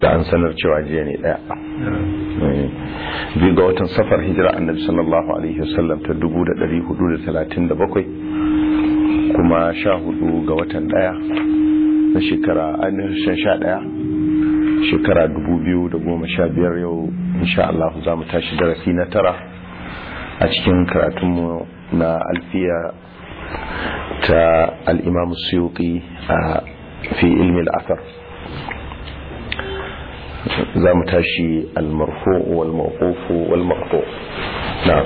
da an sanar cewa jiya ne daya biyu ga watan safar hijira annabi sallallahu alaihi wasallam ta 437 kuma sha hudu ga watan daya na shekara ainihin sha daya shekara 2015 yau insha Allah za mu tashi darasi na tara a cikin karatunmu na alfiya ta al'imamu suyuki a fi ilmi al'asar za mu tashi almarfu wal mawqufu wal maqtu na'am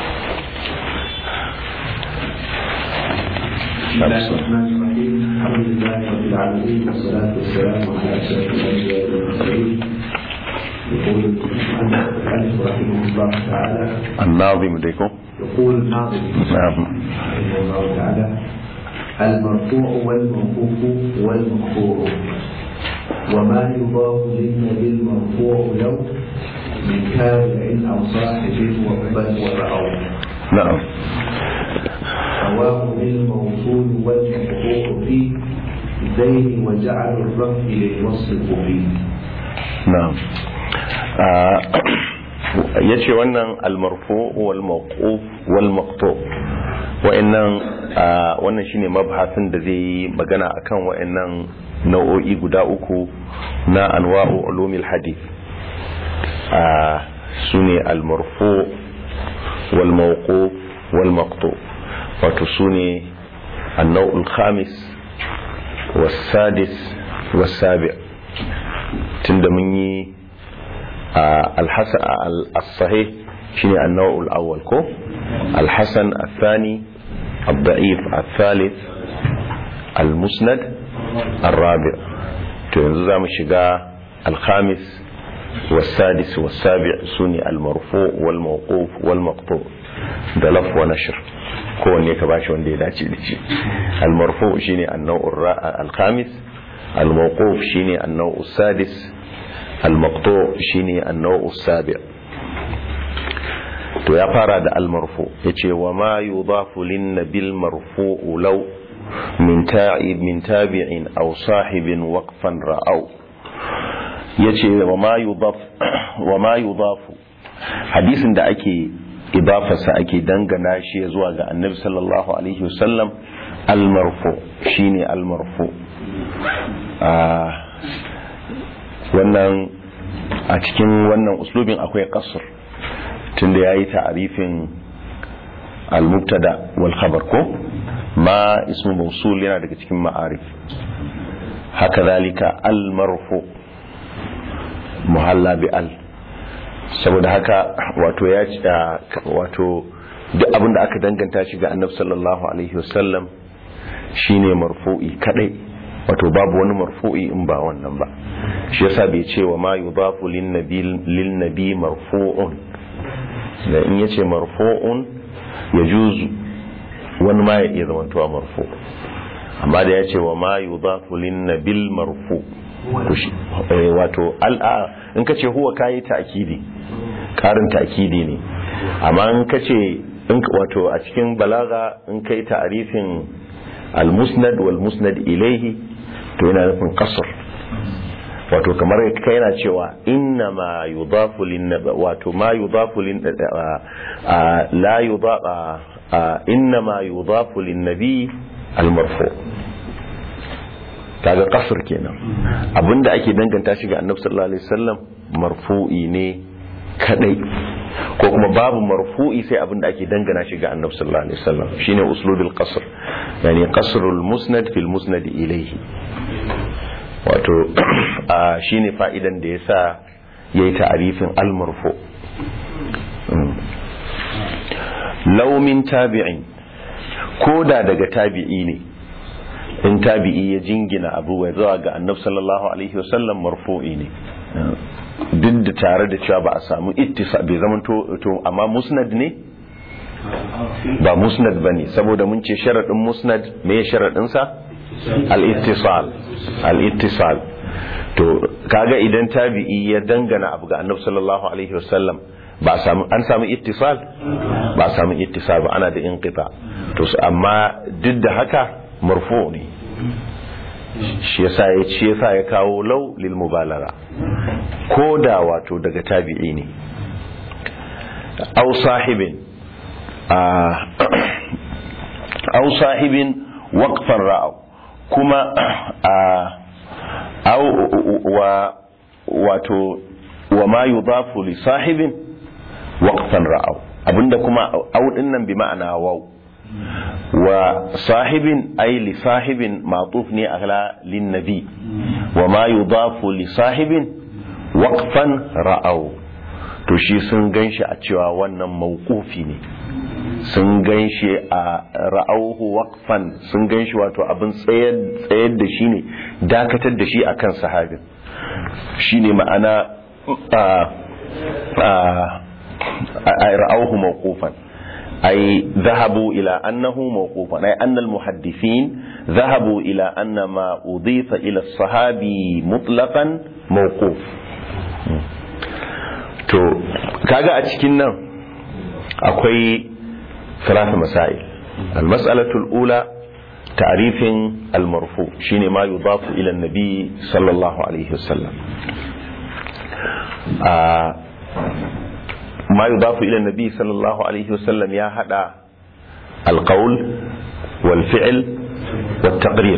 بسم الله الرحمن الرحيم الحمد لله رب العالمين والصلاة والسلام على أشرف الأنبياء والمرسلين يقول المؤلف رحمه الله تعالى الناظم ديكم يقول الناظم نعم رحمه الله تعالى المرفوع والموقوف والمقطوع وما يضاف للنبي المرفوع لو من تابع أو صاحب وقبل ورأوا نعم رواه بالموصول والمقطوع في زين وجعل الرفع للوصف فيه na'am ya ce wannan almarfu wal mawquf wal maqtu wa'annan wannan shine mabhasin da zai yi magana akan wa'annan nau'o'i guda uku na anwa'u ulumil hadith sune almarfu wal mawquf wal maqtu wato sune النوع الخامس والسادس والسابع tunda mun yi al-sahih shine an-naw'ul awwal ko al-hasan al-thani al-da'if al-thalith al-musnad al-rabi' to yanzu zamu shiga al-khamis والسادس والسابع سوني المرفوع والموقوف والمقطوع da laf wa nashr kowanne ka bashi wanda ya dace da shi al-marfu shine an-naw'ur al-khamis al-mawquf shine an-naw'us sadis al-maqtu' shine an-naw'us sabi' to ya fara da al-marfu yace wa ma yudafu lin-nabil marfu'u law min ta'ib min tabi'in aw sahibin waqfan ra'aw yace wa ma yudaf wa ma yudafu hadisin da ake idafarsa ake dangana shi zuwa ga annabi sallallahu alaihi wasallam al-marfu shine al-marfu wannan a cikin wannan uslubin akwai kasur tunda ya yi ta'arifin al-mubtada wal khabar ko ma ismu mausul yana daga cikin ma'arif haka zalika al-marfu muhalla bi al saboda haka wato ya wato duk abinda aka danganta shi ga annabi sallallahu alaihi wasallam shine marfu'i kadai wato babu wani marfu'i in ba wannan ba shi yasa bai ce wa ma yudafu lin nabi lin nabi marfu'un da in yace marfu'un ya juzu wani ma ya iya zamantowa marfu amma da ya ce wa ma yudafu lin nabil marfu wato al'a in ka ce huwa kayi ta'kidi karin ta'kidi ne amma in ka ce wato a cikin balaga in kai ta'arifin al-musnad wal musnad ilaihi to yana nufin kasar wato kamar kai yana cewa inna ma yudafu lin wato ma yudafu lin la yudafa inna ma yudafu lin nabi al-marfu kaga kasar kenan abinda ake danganta shi ga annabi sallallahu alaihi wasallam marfu'i ne kadai ko kuma babu marfu'i sai abinda ake dangana shi ga annabi sallallahu alaihi wasallam shine uslubul qasr yani qasrul musnad fil musnad ilayhi wato shine fa'idan da yasa yayi ta'arifin al marfu law min tabi'in koda daga tabi'i ne in tabi'i ya jingina abu ya zuwa ga annabi sallallahu alaihi wasallam marfu'i ne duk da tare da cewa ba a samu ittisa bai zama to amma musnad ne ba musnad ba ne saboda mun ce sharaɗin musnad me ya sharaɗinsa al-ittisal al-ittisal to kaga idan tabi'i ya dangana abu ga annabi sallallahu alaihi wasallam ba samu an samu ittisal ba samu ittisal ba ana da inqita to amma duk da haka marfu ne shi yasa ya ce yasa ya kawo law lil mubalagha ko da wato daga tabi'i ne aw sahibin aw sahibin waqfan ra'aw kuma aw wa wato wa ma yudafu li sahibin waqfan ra'aw abinda kuma aw dinnan bi ma'ana waw wa sahibin ay li sahibin ma'tuf ne ala lin nabi wa ma yudafu li sahibin waqfan ra'aw to shi sun ganshi a cewa wannan mawqufi ne sun ganshi a ra'auhu waqfan sun ganshi wato abin tsayar tsayar da shi ne dakatar da shi akan sahabin shine ma'ana a ra'auhu mawqufan أي ذهبوا إلى أنه موقوفا أي أن المحدثين ذهبوا إلى أن ما أضيف إلى الصحابي مطلقا موقوف to kaga a cikin nan akwai ثلاث مسائل المسألة الأولى تعريف المرفوع شين ما يضاف إلى النبي صلى الله عليه وسلم آه ما يضاف إلى النبي صلى الله عليه وسلم يا هذا القول والفعل والتقرير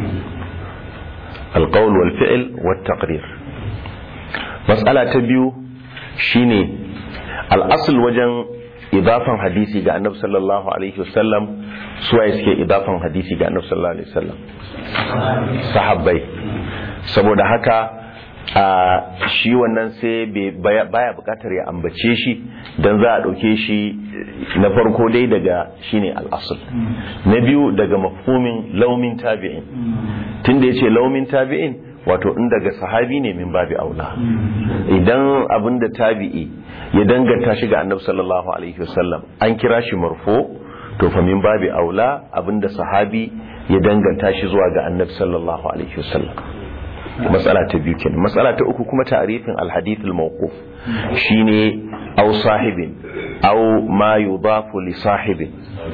القول والفعل والتقرير مسألة تبيو شيني الأصل وجن إضافة حديثي ga annabi sallallahu alaihi wasallam suwaye suke idafan hadisi ga annabi sallallahu alaihi wasallam sahabbai saboda haka a shi wannan sai baya bukatar ya ambace shi don za a ɗauke shi na farko dai daga shine al'asul na biyu daga mafhumin laumin tabi'in tun da ya ce laumin tabi'in wato in daga sahabi ne min babi aula idan abin da tabi'i ya danganta shi ga annabi sallallahu alaihi wasallam an kira shi marfo to fa min babi aula abin da sahabi ya danganta shi zuwa ga annabi sallallahu alaihi wasallam matsala ta biyu kenan matsala ta uku kuma ta'rifin alhadith almawquf shine aw sahibin aw ma yudafu li sahibin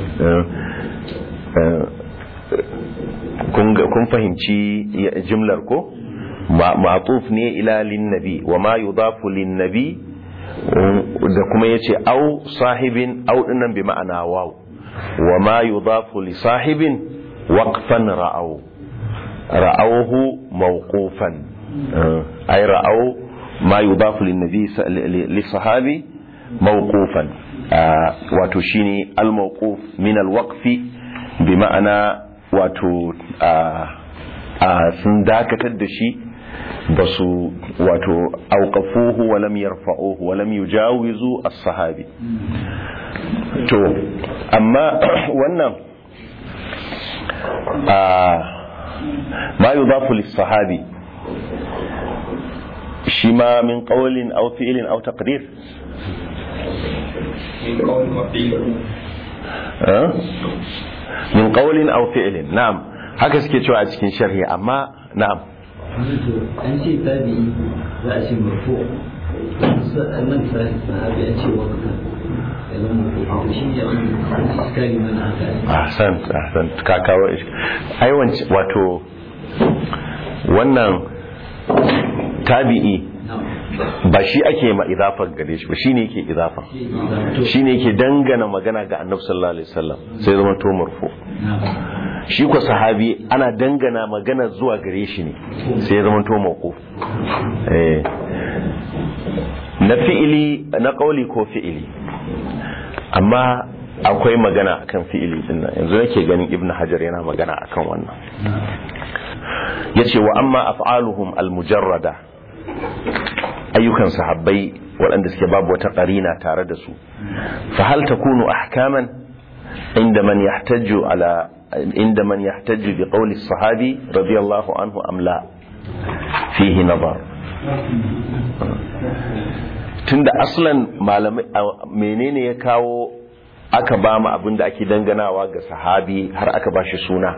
kun fahimci jimlar ko ma'tuf ne ila lin nabi wa ma yudafu lin nabi da kuma yace aw sahibin aw dinnan bi ma'ana waw wa ma yudafu li sahibin waqfan ra'aw رأوه موقوفا أي رأوا ما يضاف للنبي للصحابي موقوفا وتشيني الموقوف من الوقف بمعنى wato sun dakatar da shi ba su wato auƙafuhu wa lam yarfa'uhu wa lam yujawizu as-sahabi to amma wannan ما يضاف للصحابي شما من قول أو فعل أو تقرير من قول وفعل أه؟ من قول أو فعل نعم haka suke cewa a cikin sharhi amma na'am an ce tabi'i za a ce marfu nan sahabi an ce wakata ya zama marfu shi ne an ci iskari mana aka ahsan ahsan ka kawo ai wato wannan tabi'i ba shi ake ma idafar gare shi ba shi ne yake idafa shi ne yake dangana magana ga annabi sallallahu alaihi wasallam sai zama to marfu shi ko sahabi ana dangana magana zuwa gare shi ne sai zama to mauquf eh na fi'ili na qauli ko fi'ili amma akwai magana akan fi'ili din nan yanzu nake ganin ibnu hajar yana magana akan wannan yace wa amma af'aluhum almujarrada ayyukan sahabbai waɗanda suke babu wata ƙarina tare da su fa hal takunu ahkaman inda man yahtaju ala inda man yahtaju bi qawli sahabi radiyallahu anhu am la fihi nazar tunda aslan malamai menene ya kawo aka ba mu abin da ake danganawa ga sahabi har aka ba shi suna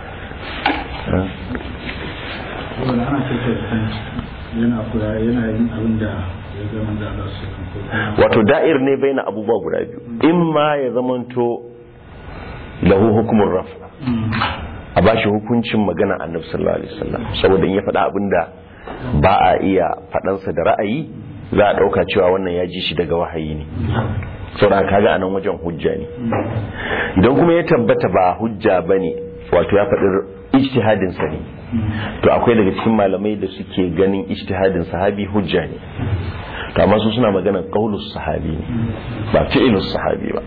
yana kula yana yin abin da ya zama da Allah su wato da'ir ne bai na abubuwa guda biyu in ma ya zamanto lahu hukumin raf a bashi hukuncin magana annabi sallallahu alaihi wasallam saboda in ya faɗa abinda ba a iya faɗansa da ra'ayi za a ɗauka cewa wannan ya ji shi daga wahayi ne saboda kaga a nan wajen hujja ne idan kuma ya tabbata ba hujja ba ne wato ya faɗi ijtihadinsa ne to akwai daga cikin malamai da suke ganin ijtihadin sahabi hujja ne to amma su suna magana qaulus sahabi ne ba fi'ilus sahabi ba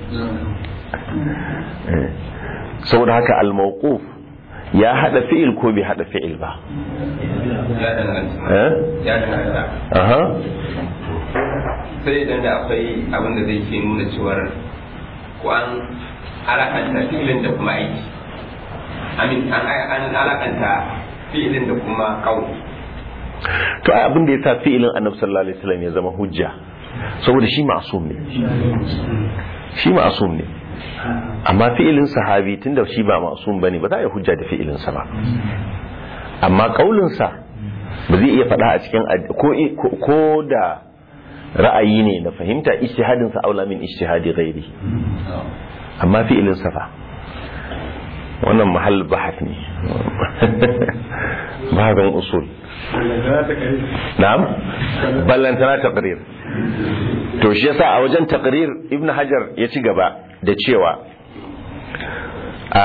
Eh. saboda haka al-mawquf ya hada fi'il ko bai hada fi'il ba ya danganta eh ya danganta aha sai idan da akwai abin da zai ke nuna cewar ko an alakanta fi'ilin da kuma aiki amin an an alakanta fi'ilin da kuma kauli to ai abin da ya sa fi'ilin annabi sallallahu alaihi wasallam ya zama hujja saboda shi ma'sum ne shi ma'sum ne amma fi'ilin sahabi tunda shi ba ma'sum bane ba za a yi hujja da fi'ilin sa ba amma kaulin sa ba zai iya faɗa a cikin ad- ko ko- ko da ra'ayi ne na fahimta ijtihadin sa aula min ijtihadi ghairi amma fi'ilin sa fa wannan mahall bahath ne bahabin usul na'am ballantana taqrir to shi yasa a wajen taqrir ibnu hajar ya ci gaba da cewa a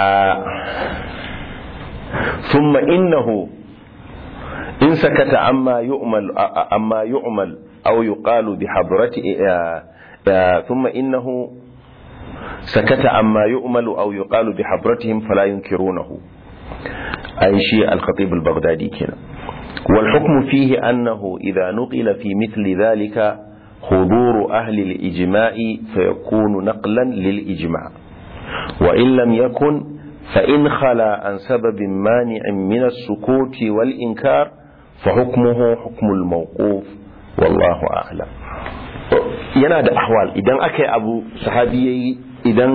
thumma innahu in sakata amma yu'mal amma yu'mal aw yuqalu bi hadrati thumma innahu sakata amma yu'malu aw yuqalu bi habratihim fala yunkirunahu أي شيء الخطيب البغدادي كنا والحكم فيه أنه إذا نقل في مثل ذلك حضور أهل الإجماع فيكون نقلا للإجماع وإن لم يكن فإن خلا عن سبب مانع من السكوت والإنكار فحكمه حكم الموقوف والله أعلم yana da ahwal idan aka yi abu sahabi yayi idan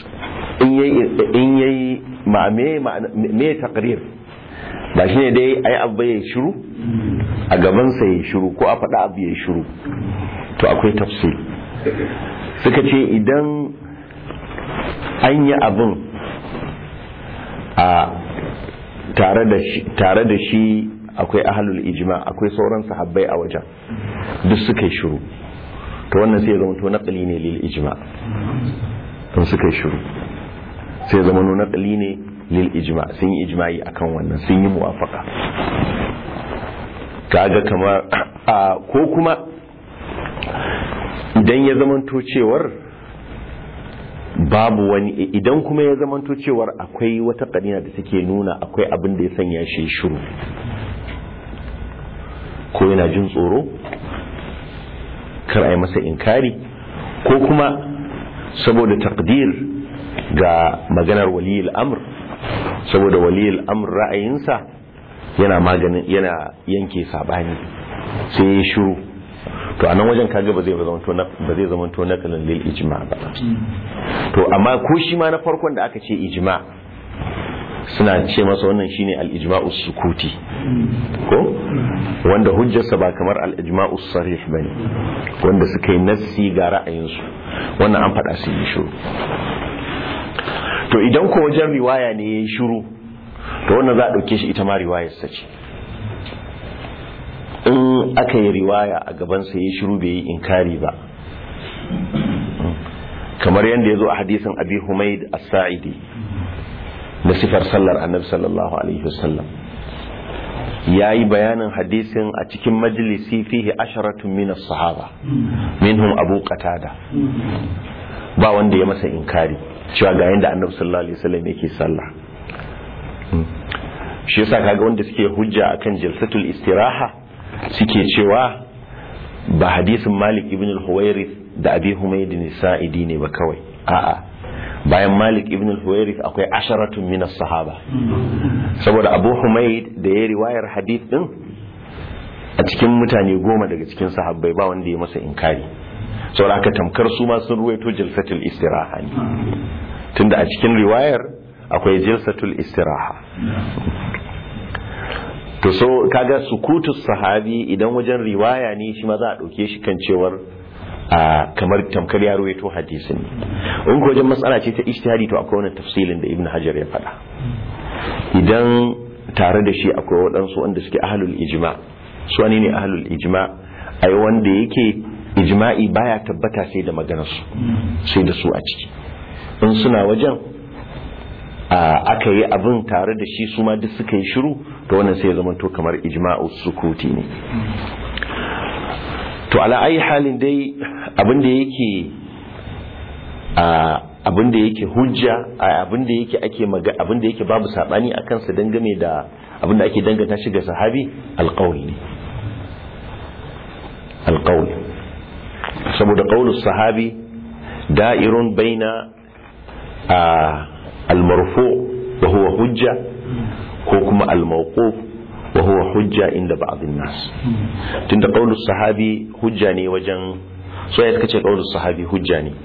in yayi ma me me taqrir ba shine dai ayi abu ya shiru a gaban sa ya shiru ko a faɗa abu ya shiru to akwai tafsir suka ce idan an yi abin a tare da shi tare da shi akwai ahlul ijma akwai sauran sahabbai a wajen duk suka yi shiru to wannan sai ya zama to naqli ne lil ijma to suka yi shiru sai ya zama to naqli ne lil ijma sun yi ijma'i akan wannan sun yi muwafaka kaga kamar a ko kuma idan ya zama to cewar babu wani idan kuma ya zama to cewar akwai wata kadina da take nuna akwai abin da ya sanya shi shiru ko yana jin tsoro kar a yi masa inkari ko kuma saboda takdir ga maganar waliyul amr saboda waliyul amr ra'ayinsa yana maganin yana yanke sabani sai ya shiru to a nan wajen kaga ba zai zama to ba zai zama to nakalin lil ijma ba to amma ko shi ma na farkon da aka ce ijma suna ce masa wannan shine al-ijma'u sukuti ko wanda hujjarsa ba kamar al-ijma'u sarih bane wanda suka yi nassi ga ra'ayinsu wannan an faɗa su yi shiru to idan ko wajen riwaya ne yayi shiru to wannan za a dauke shi ita ma riwayar sa ce in aka yi riwaya a gaban sa yayi shiru bai yi inkari ba kamar yadda ya zo a hadisin abi humaid as-sa'idi da sifar sallar annabi sallallahu alaihi wasallam ya yi bayanin hadisin a cikin majalisi fihi asharatun min sahaba minhum abu qatada ba wanda ya masa inkari cewa ga yanda annabi sallallahu alaihi wasallam yake sallah shi yasa kaga wanda suke hujja akan jalsatul istiraha suke cewa ba hadisin malik ibn al-huwairith da abi humayd sa'idi ne ba kawai a'a bayan malik ibn al-huwairith akwai asharatun min sahaba saboda abu humaid da ya riwayar hadith din a cikin mutane goma daga cikin sahabbai ba wanda ya masa inkari saboda aka tamkar su ma sun ruwaito jalsatul istiraha ne tunda a cikin riwayar akwai jalsatul istiraha to so kaga sukutu sahabi idan wajen riwaya ne shi ma za a dauke shi kan cewar a kamar tamkar ya ruwaito hadisin in ko wajen matsala ce ta ijtihadi to akwai wannan tafsilin da ibnu hajar ya faɗa idan tare da shi akwai waɗansu wanda suke ahlul ijma su wani ne ahlul ijma ai wanda yake ijma'i baya tabbata sai da maganarsu sai da su a ciki in suna wajen aka yi abin tare da shi su ma duk suka yi shiru to wannan sai ya zama to kamar ijma'u sukuti ne to ala ayi halin dai abin da yake abin da yake hujja abin da yake ake maga abin da yake babu sabani a kansa dangane da abin da ake danganta shi ga sahabi alqaul ne alqaul saboda qaulus sahabi da'irun baina al-marfu wa huwa hujja ko kuma al-mawquf wa huwa hujja inda ba'd an-nas tunda qaulus sahabi hujja ne wajen so ya kace qaulus sahabi hujja ne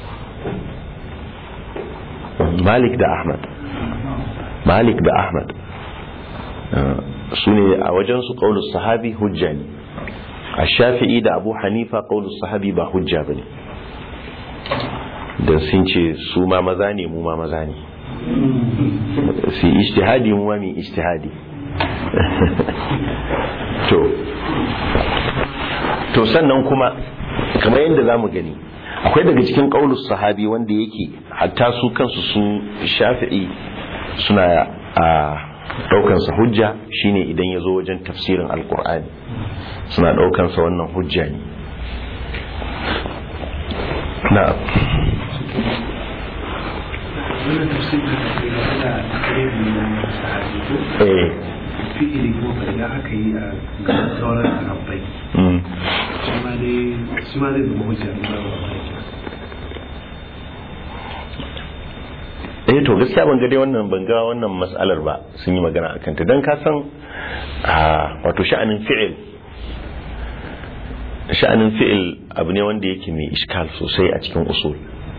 malik da ahmad malik da ahmad su ne a wajensu ƙaunar sahabi hujja ne a shafi'i da abu hanifa ƙaunar sahabi ba hujja ba ne don sun ce su ma maza ne mu ma maza ne su yi ishtihadi mu ma mai ishtihadi to to sannan kuma kamar yadda za mu gani akwai daga cikin ƙaulus sahabi wanda yake hatta su kansu su shafi'i suna a ɗaukansa hujja shine idan ya zo wajen tafsirin alkur'ani suna ɗaukansa wannan hujja ne na wannan tafsirin da ke da takririn na sahabi ko eh fi'ili ko idan aka yi a sauran sahabbai mm. shi ma dai shi ma zai zama hujja ne ba ba eh to gaskiya ban ga dai wannan ban ga wannan mas'alar ba sun yi magana akan ta dan ka san a wato sha'anin fi'il sha'anin fi'il abu ne wanda yake mai iskal sosai a cikin usul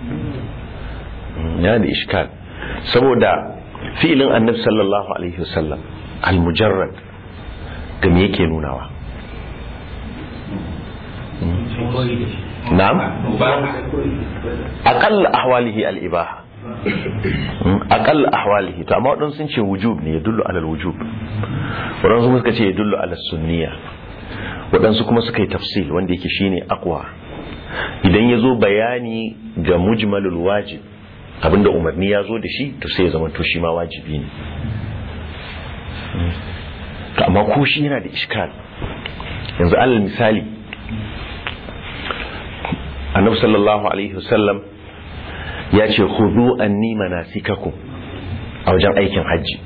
yana da iskal saboda fi'ilin annabi sallallahu alaihi wasallam al-mujarrad ga me yake nunawa na'am aqall ahwalihi al-ibaha aqall ahwalihi to amma wadansu sun ce wujub ne ya dullu alal wujub wadansu suka ce ya dullu alal sunniya wadansu kuma suka yi tafsil wanda yake shine aqwa idan ya zo bayani ga mujmalul wajib abinda umarni ya zo da shi to sai ya zama to shi ma wajibi ne to amma ko shi yana da iskal yanzu alal misali annabi sallallahu alaihi wasallam ya ce khudhu anni manasikakum a wajen aikin hajji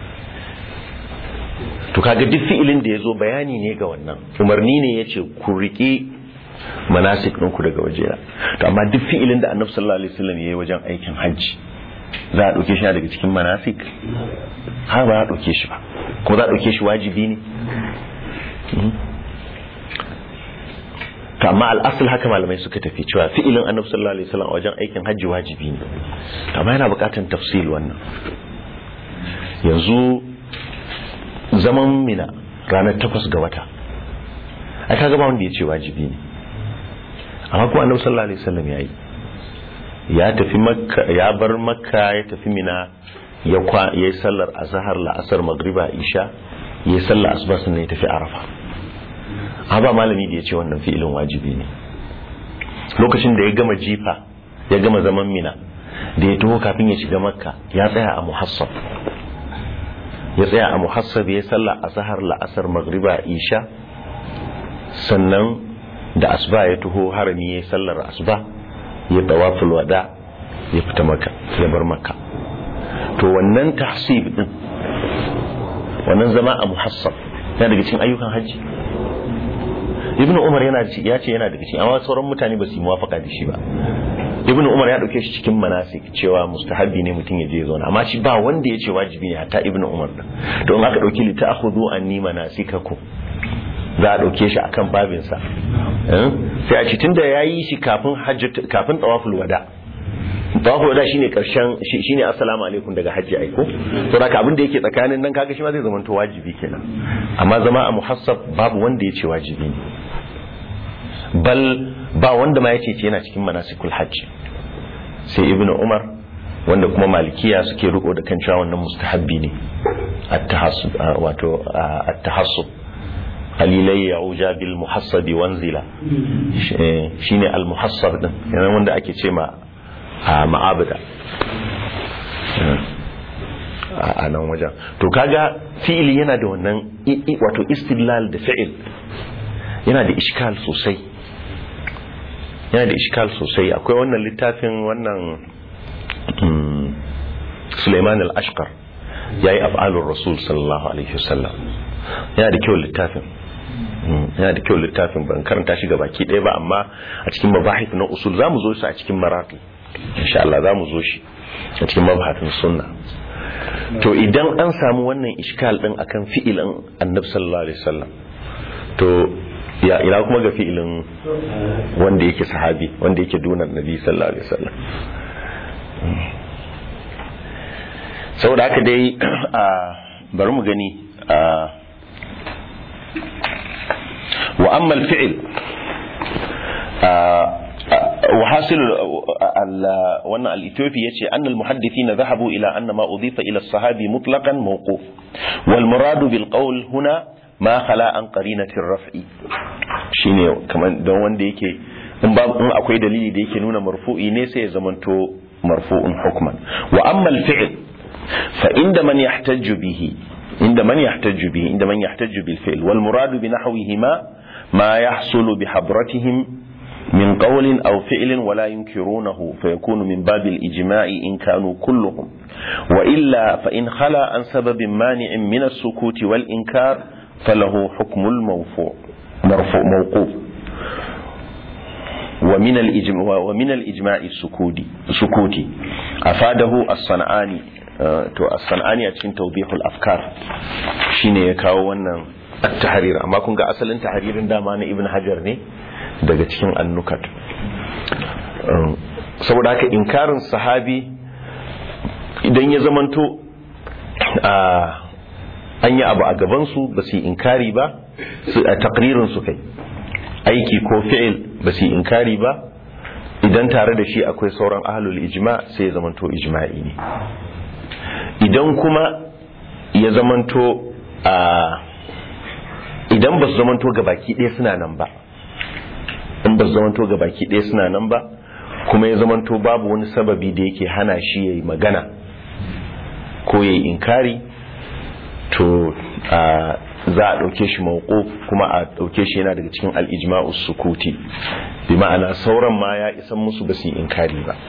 to kaga duk fi'ilin da ya zo bayani ne ga wannan umarni ne ya ce ku riƙe manasik ɗinku daga wajena to amma duk fi'ilin da annabi sallallahu alaihi wasallam ya yi wajen aikin hajji za a ɗauke shi daga cikin manasik har ba a ɗauke shi ba ko za a ɗauke shi wajibi ne to amma al'asul haka malamai suka tafi cewa fi'ilin annabi sallallahu alaihi wasallam wajen aikin hajji wajibi ne to amma yana buƙatar tafsil wannan yanzu zaman mina ranar takwas ga wata ai kaga ba wanda ya ce wajibi ne amma kuma annabi sallallahu alaihi wasallam yayi ya tafi makka ya bar makka ya tafi mina ya kwa yayi sallar azhar la'asar magriba isha yayi sallar asuba sannan ya tafi arafa amma ba malami da ya ce wannan fi'ilin wajibi ne lokacin da ya gama jifa ya gama zaman mina da ya taho kafin ya shiga makka ya tsaya a muhassab ya tsaya a muhassab ya sallar azhar la'asar magriba isha sannan da asuba ya taho harami ya sallar asuba ya tawaful wada ya fita maka ya bar maka to wannan tahsib din wannan zama a muhassab yana daga cikin ayyukan hajji ibn umar yana ya ce yana daga cikin amma sauran mutane ba su yi muwafaka da shi ba ibn umar ya dauke shi cikin manasik cewa mustahabi ne mutum ya je zauna amma shi ba wanda ya ce wajibi ne hatta ibn umar din to in aka dauki li ta'khudhu anni manasikakum za a ɗauke shi akan babinsa sai a cikin da ya yi shi kafin kafin tawaful wada tawaful wada shine karshen shine assalamu alaikum daga hajji aiko to haka abin da yake tsakanin nan kaga shi ma zai zama to wajibi kenan amma zama a muhassab babu wanda ya ce wajibi ne bal ba wanda ma ya ce yana cikin manasikul hajji sai ibnu umar wanda kuma malikiya suke riko da kan cewa wannan mustahabbi ne at-tahassub wato at-tahassub qalilai ya'uja bil muhassabi wanzila shine al-muhassab din yana wanda ake ce ma ma'abada a nan wajen to kaga fi'ili yana da wannan wato istidlal da fi'il yana da iskal sosai yana da iskal sosai akwai wannan littafin wannan Suleiman al-Ashqar yayi af'alur rasul sallallahu alaihi wasallam yana da kyau littafin yana da kyau littafin ban karanta shi baki ɗaya ba amma a cikin mabahith na usul zamu zo shi a cikin maraqi insha Allah zamu zo shi a cikin mabahatin sunna to idan an samu wannan iskal din akan fi'ilin annabi sallallahu alaihi wasallam to ya ina kuma ga fi'ilin wanda yake sahabi wanda yake dunan nabi sallallahu alaihi wasallam saboda haka dai bari mu gani wa amma al-fi'l وحاصل وانا الاثيوبي يتي ان المحدثين ذهبوا الى ان ما اضيف الى الصحابي مطلقا موقوف والمراد بالقول هنا ما خلا عن قرينه الرفع shine kaman don wanda yake in ba in akwai dalili da yake nuna marfu'i ne sai ya zamanto marfu'un hukman wa amma al-fi'l fa inda man yahtajju bihi inda man yahtajju bihi inda man yahtajju bil fi'l wal murad bi nahwihima ma yahsulu bi habratihim من قول أو فعل ولا ينكرونه فيكون من باب الإجماع إن كانوا كلهم وإلا فإن خلا عن سبب مانع من السكوت والإنكار فله حكم الموفوع مرفوع موقوف ومن الإجماع ومن الإجماع السكوتي سكوتي أفاده الصنعاني to as-sanani a cikin tawdihul afkar shine ya kawo wannan at-tahrir amma kun ga asalin tahririn dama na ibn hajar ne daga cikin annukat saboda haka inkarin sahabi idan ya zamanto an yi abu a gabansu ba su yi inkari ba a takririn su kai aiki ko fi'il ba su yi inkari ba idan tare da shi akwai sauran ahalul ijma sai ya zamanto ijma'i ne idan kuma ya zamanto idan ba su zamanto gabaki ɗaya suna nan ba in ba su zamanto ga baki ɗaya suna nan ba kuma ya zamanto babu wani sababi da yake hana shi ya yi magana ko ya yi inkari to za a ɗauke shi mauko kuma a ɗauke shi yana daga cikin al'ijma'u sukuti bi ma'ana sauran ma ya isan musu ba su yi inkari ba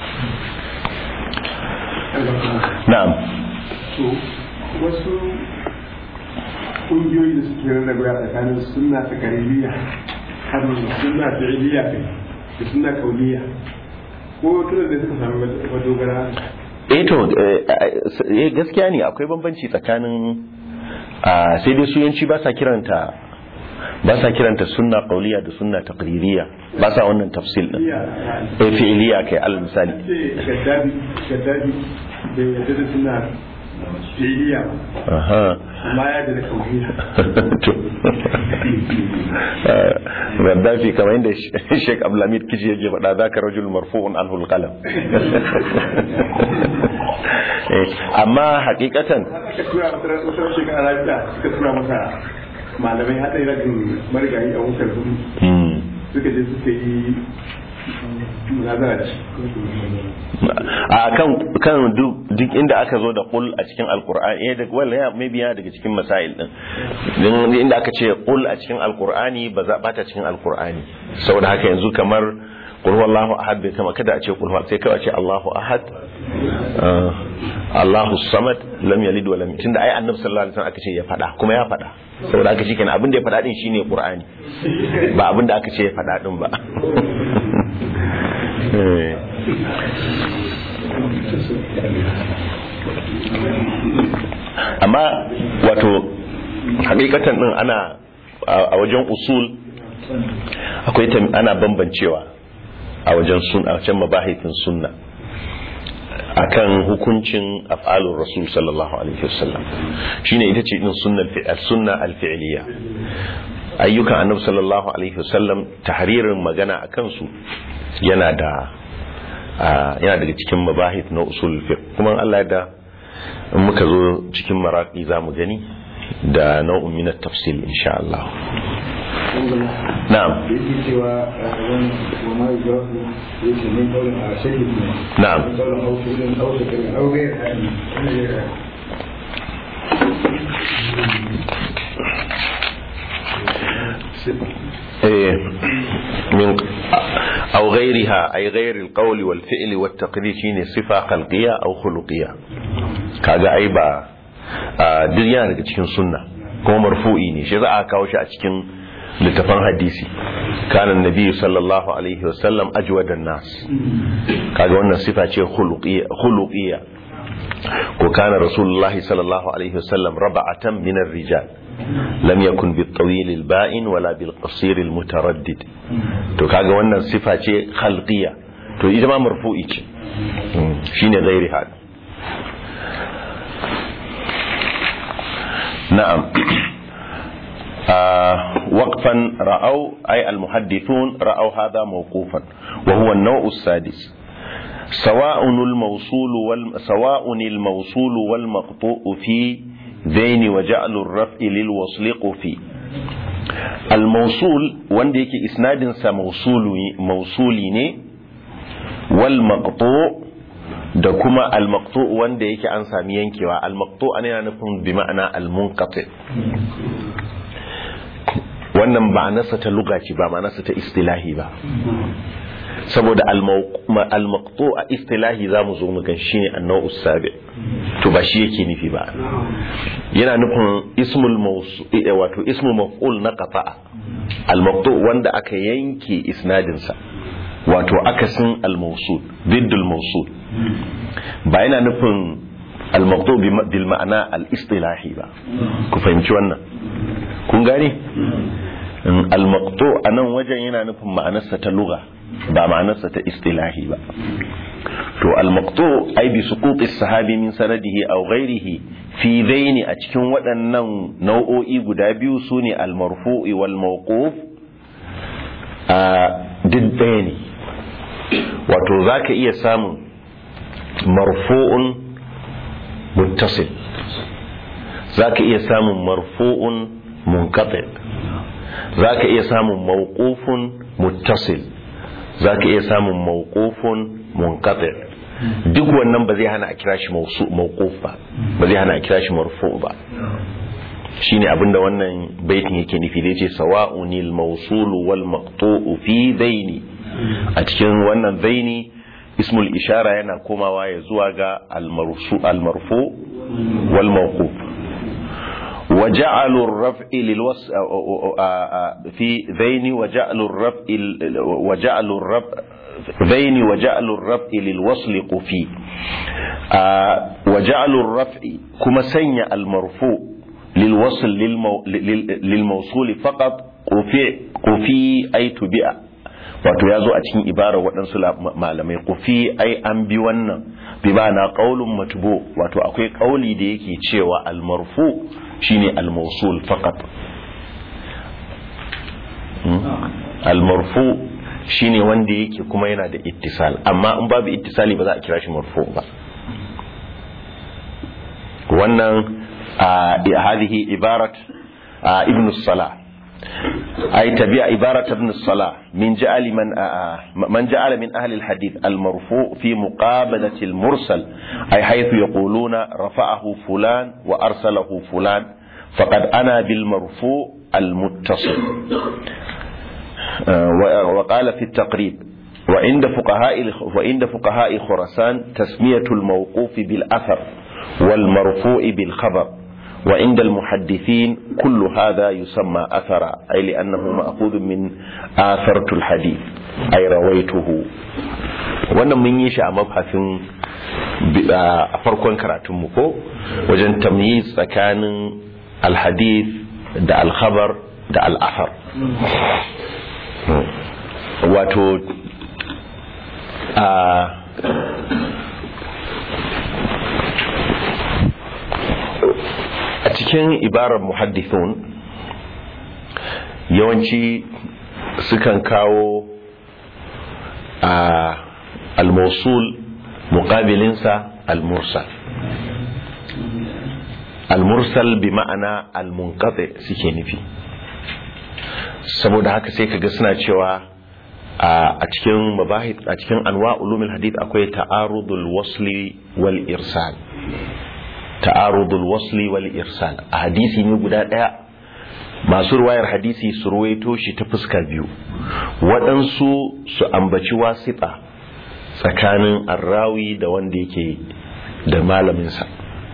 na'am wasu ƙungiyoyi da suke rarrabewa tsakanin sunna ta kariliya har sunna fi'iliya kai da sunna kauliya ko tuna da suka samu madogara eh to eh gaskiya ne akwai bambanci tsakanin sai dai suyanci ba sa kiranta ba sa kiranta sunna qauliya da sunna taqririya ba sa wannan tafsil din eh fi'iliya kai al misali gaddabi gaddabi da yadda da sunna fi'iliya aha amma ya da kauliya to Gaddafi kamar yadda Sheikh Abdulhamid Kiji yake faɗa za ka rajul marfu'un anhu alqalam amma hakikatan aka tura masa wasu shekara lafiya suka tura masa malamai haɗari ragin marigayi a wutar gudu suka je suka yi munazara a kan kan duk inda aka zo da qul a cikin alqur'ani eh da wala ya maybe yana daga cikin masail din din inda aka ce qul a cikin alqur'ani ba za bata cikin alqur'ani saboda haka yanzu kamar qul huwallahu ahad bai kama kada a ce qul sai kawai a ce Allahu ahad Allahu samad lam yalid wa lam tunda ai annabi sallallahu alaihi wasallam aka ce ya fada kuma ya fada saboda haka shikenan abin da ya fada din shine qur'ani ba abin da aka ce ya fada din ba amma wato hakikatan din ana a wajen usul akwai ana bambancewa a wajen sun a wajen mabahifin sunna akan hukuncin af'alur rasul sallallahu alaihi wasallam shine ita ce din sunna sunna al-fi'liya ayyukan annabi sallallahu alaihi wasallam tahririn magana akan su yana da yana daga cikin mabahith na usul fiqh kuma Allah da in muka zo cikin maraqi zamu gani da nau'in min at-tafsil insha Allah na'am yake cewa ran wa ma yajrahu yake min qawlin a shaykh na'am qawlin aw fi'lin aw fi'lin aw ghayr hadi إيه من أو غيرها أي غير القول والفعل والتقرير شيني صفة خلقية أو خلقية كذا أي با duk yana daga cikin sunna kuma marfu'i ne shi za a kawo shi a cikin littafan hadisi kana nabi sallallahu alaihi wasallam ajwadan nas kaga wannan sifa ce khuluqiyya ko kana rasulullahi sallallahu alaihi wasallam raba'atan min ar-rijal lam yakun bil tawil al ba'in wala bil qasir al mutaraddid to kaga wannan sifa ce khalqiyya to ita ma marfu'i ce shine ghairi hada na'am وقفا رأوا أي المحدثون رأوا هذا موقوفا وهو النوع السادس سواء الموصول وال... سواء الموصول والمقطوع في ذين وجعل الرفع للوصل قفي الموصول wanda yake isnadin sa mausuli ne wal maqtu da kuma al maqtu wanda yake an sami yankewa al maqtu ana yana nufin bi ma'ana al munqati wannan ba nasa ta lugaci ba ma nasa ta istilahi ba saboda al-maqtu a istilahi za mu zo mu gan shi ne annau sabi to ba shi yake nufi ba yana nufin ismul mawsu wato ismul maf'ul na qata'a al-maqtu wanda aka yanke isnadin sa wato akasin al-mawsul diddul mawsul ba yana nufin al-maqtu bil ma'ana al-istilahi ba ku fahimci wannan kun gane al-maqtu anan wajen yana nufin ma'anarsa ta lugha ba ma'anarsa ta istilahi ba to al-maqtu ay bi suquti sahabi min sanadihi aw ghairihi fi dhaini a cikin waɗannan nau'o'i guda biyu sune al-marfu'i wal mawquf a duk ɗaya ne wato zaka iya samun marfu'un muttasil zaka iya samun marfu'un munqati zaka iya samun mawqufun muttasil za ka iya samun mawqufun munqati duk wannan ba zai hana a kira shi mawquf ba ba zai hana a kira shi marfu ba shine abinda wannan baitin yake nufi da yace sawa'unil mawsul wal maqtu'u fi daini a cikin wannan daini ismul ishara yana komawa ya zuwa ga al marfu wal mawquf وجعلوا الرفع للوس في ذين وجعلوا الرفع وجعلوا الرفع ذين وجعلوا الرفع للوصل قفي وجعلوا الرفع كما سنى المرفوع للوصل للمو للموصول فقط قفي قفي أي تبع wato ya zo a cikin ibarar waɗansu malamai kufi ai an bi wannan bi ba na ƙaulun matubo wato akwai ƙauli da yake cewa almarfu shine almausul faqat almarfu shine wanda yake kuma yana da ittisal amma in babu ittisali ba za a kira shi marfu ba wannan hadhihi ibarat ibn salah أي تبع عبارة ابن الصلاة من جعل من من جعل من أهل الحديث المرفوع في مقابلة المرسل أي حيث يقولون رفعه فلان وأرسله فلان فقد أنا بالمرفوع المتصل وقال في التقريب وعند فقهاء وعند فقهاء خراسان تسمية الموقوف بالأثر والمرفوع بالخبر وعند المحدثين كل هذا يسمى أثرا أي لأنه مأخوذ من آثرت الحديث أي رويته wannan mun yi shi a mabhasin a farkon karatunmu ko wajen tamyiz tsakanin alhadith da alkhabar da al'afar wato a a cikin ibarar muhaddithun yawanci sukan kawo a al-mawsul muqabilinsa al-mursal al-mursal bi ma'ana al-munqati suke nufi saboda haka sai kaga suna cewa a cikin mabahith a cikin anwa ulumul hadith akwai ta'arudul wasli wal irsal ta'arudul wasli wal irsal a hadisi ne guda daya masu ruwayar hadisi su ruwaito shi ta fuska biyu waɗansu su ambaci wasita tsakanin arrawi da wanda yake da malaminsa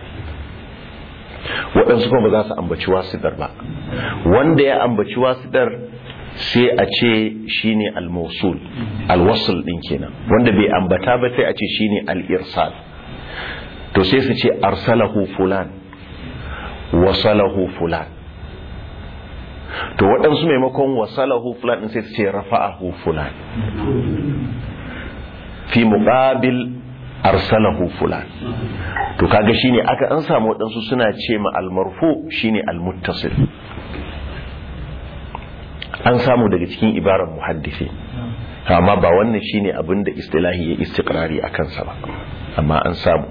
waɗansu kuma ba za su ambaci wasitar ba wanda ya ambaci wasitar sai a ce shine al-mawsul al-wasl din kenan wanda bai ambata ba sai a ce shine al-irsal to sai su ce arsalahu fulan wasalahu fulan to waɗansu maimakon wasalahu fulan din sai su ce rafa'ahu fulan fi muqabil arsalahu fulan to kaga shine aka an samu waɗansu suna ce ma al-marfu shine al-muttasil an samu daga cikin ibarar muhaddisi amma ba wannan shine abin da istilahi ya istiqrari a kansa ba amma an samu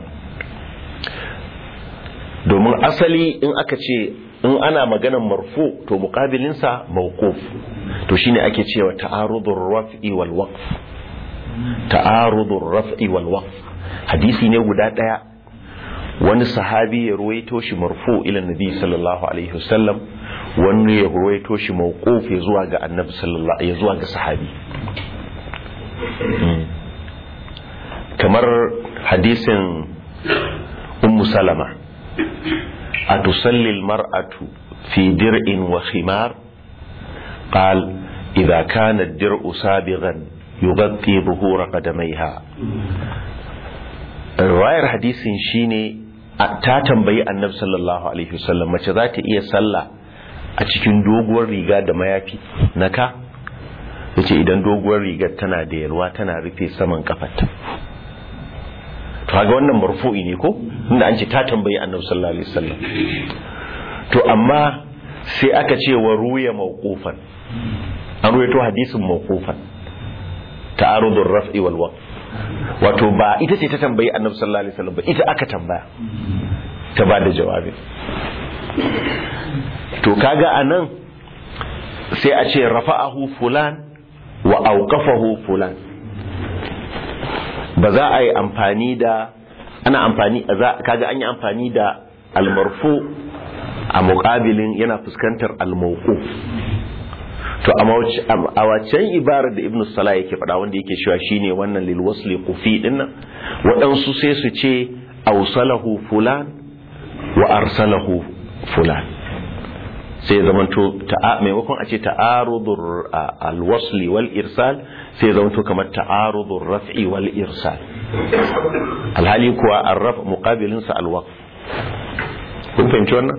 domin asali in aka ce in ana maganar marfu to muqabilinsa mawquf to shine ake cewa ta'arudur raf'i wal waqf ta'arudur raf'i wal waqf hadisi ne guda daya wani sahabi ya ruwaito shi marfu ila nabi sallallahu alaihi wasallam wani ya ruwaito shi mawquf ya zuwa ga annabi sallallahu ya zuwa ga sahabi kamar hadisin ummu salama atusalli almar'atu fi dir'in wa khimar قال إذا كان الدرء سابغا يغطي ظهور قدميها رواية حديث شيني ta tambayi annabi sallallahu alaihi wasallam mace za ta iya sallah a cikin doguwar riga da mayafi na ka yace idan doguwar rigar tana da yalwa tana rufe saman kafarta to kaga wannan marfu'i ne ko inda an ce ta tambayi annabi sallallahu alaihi wasallam to amma sai aka ce wa ruya mawqufan an ruwaito hadisin mawqufan ta'arudur raf'i wal waqf wato ba ita ce ta tambayi annabi sallallahu alaihi wasallam ba ita aka tambaya ta ba da jawabi to kaga anan sai a ce rafa'ahu fulan wa auqafahu fulan ba za a yi amfani da ana amfani kaga an yi amfani da almarfu a muqabilin yana fuskantar almawquf to a waccan ibarar da ibnu salah yake faɗa wanda yake cewa shine wannan lil wasli qufi dinnan waɗansu sai su ce awsalahu fulan wa arsalahu fulan sai zamanto maimakon a ce ta'arudur alwasli wal irsal sai zamanto kamar ta'arudur raf'i wal irsal alhali kuwa arraf muqabilin sa alwaqf kun fahimci wannan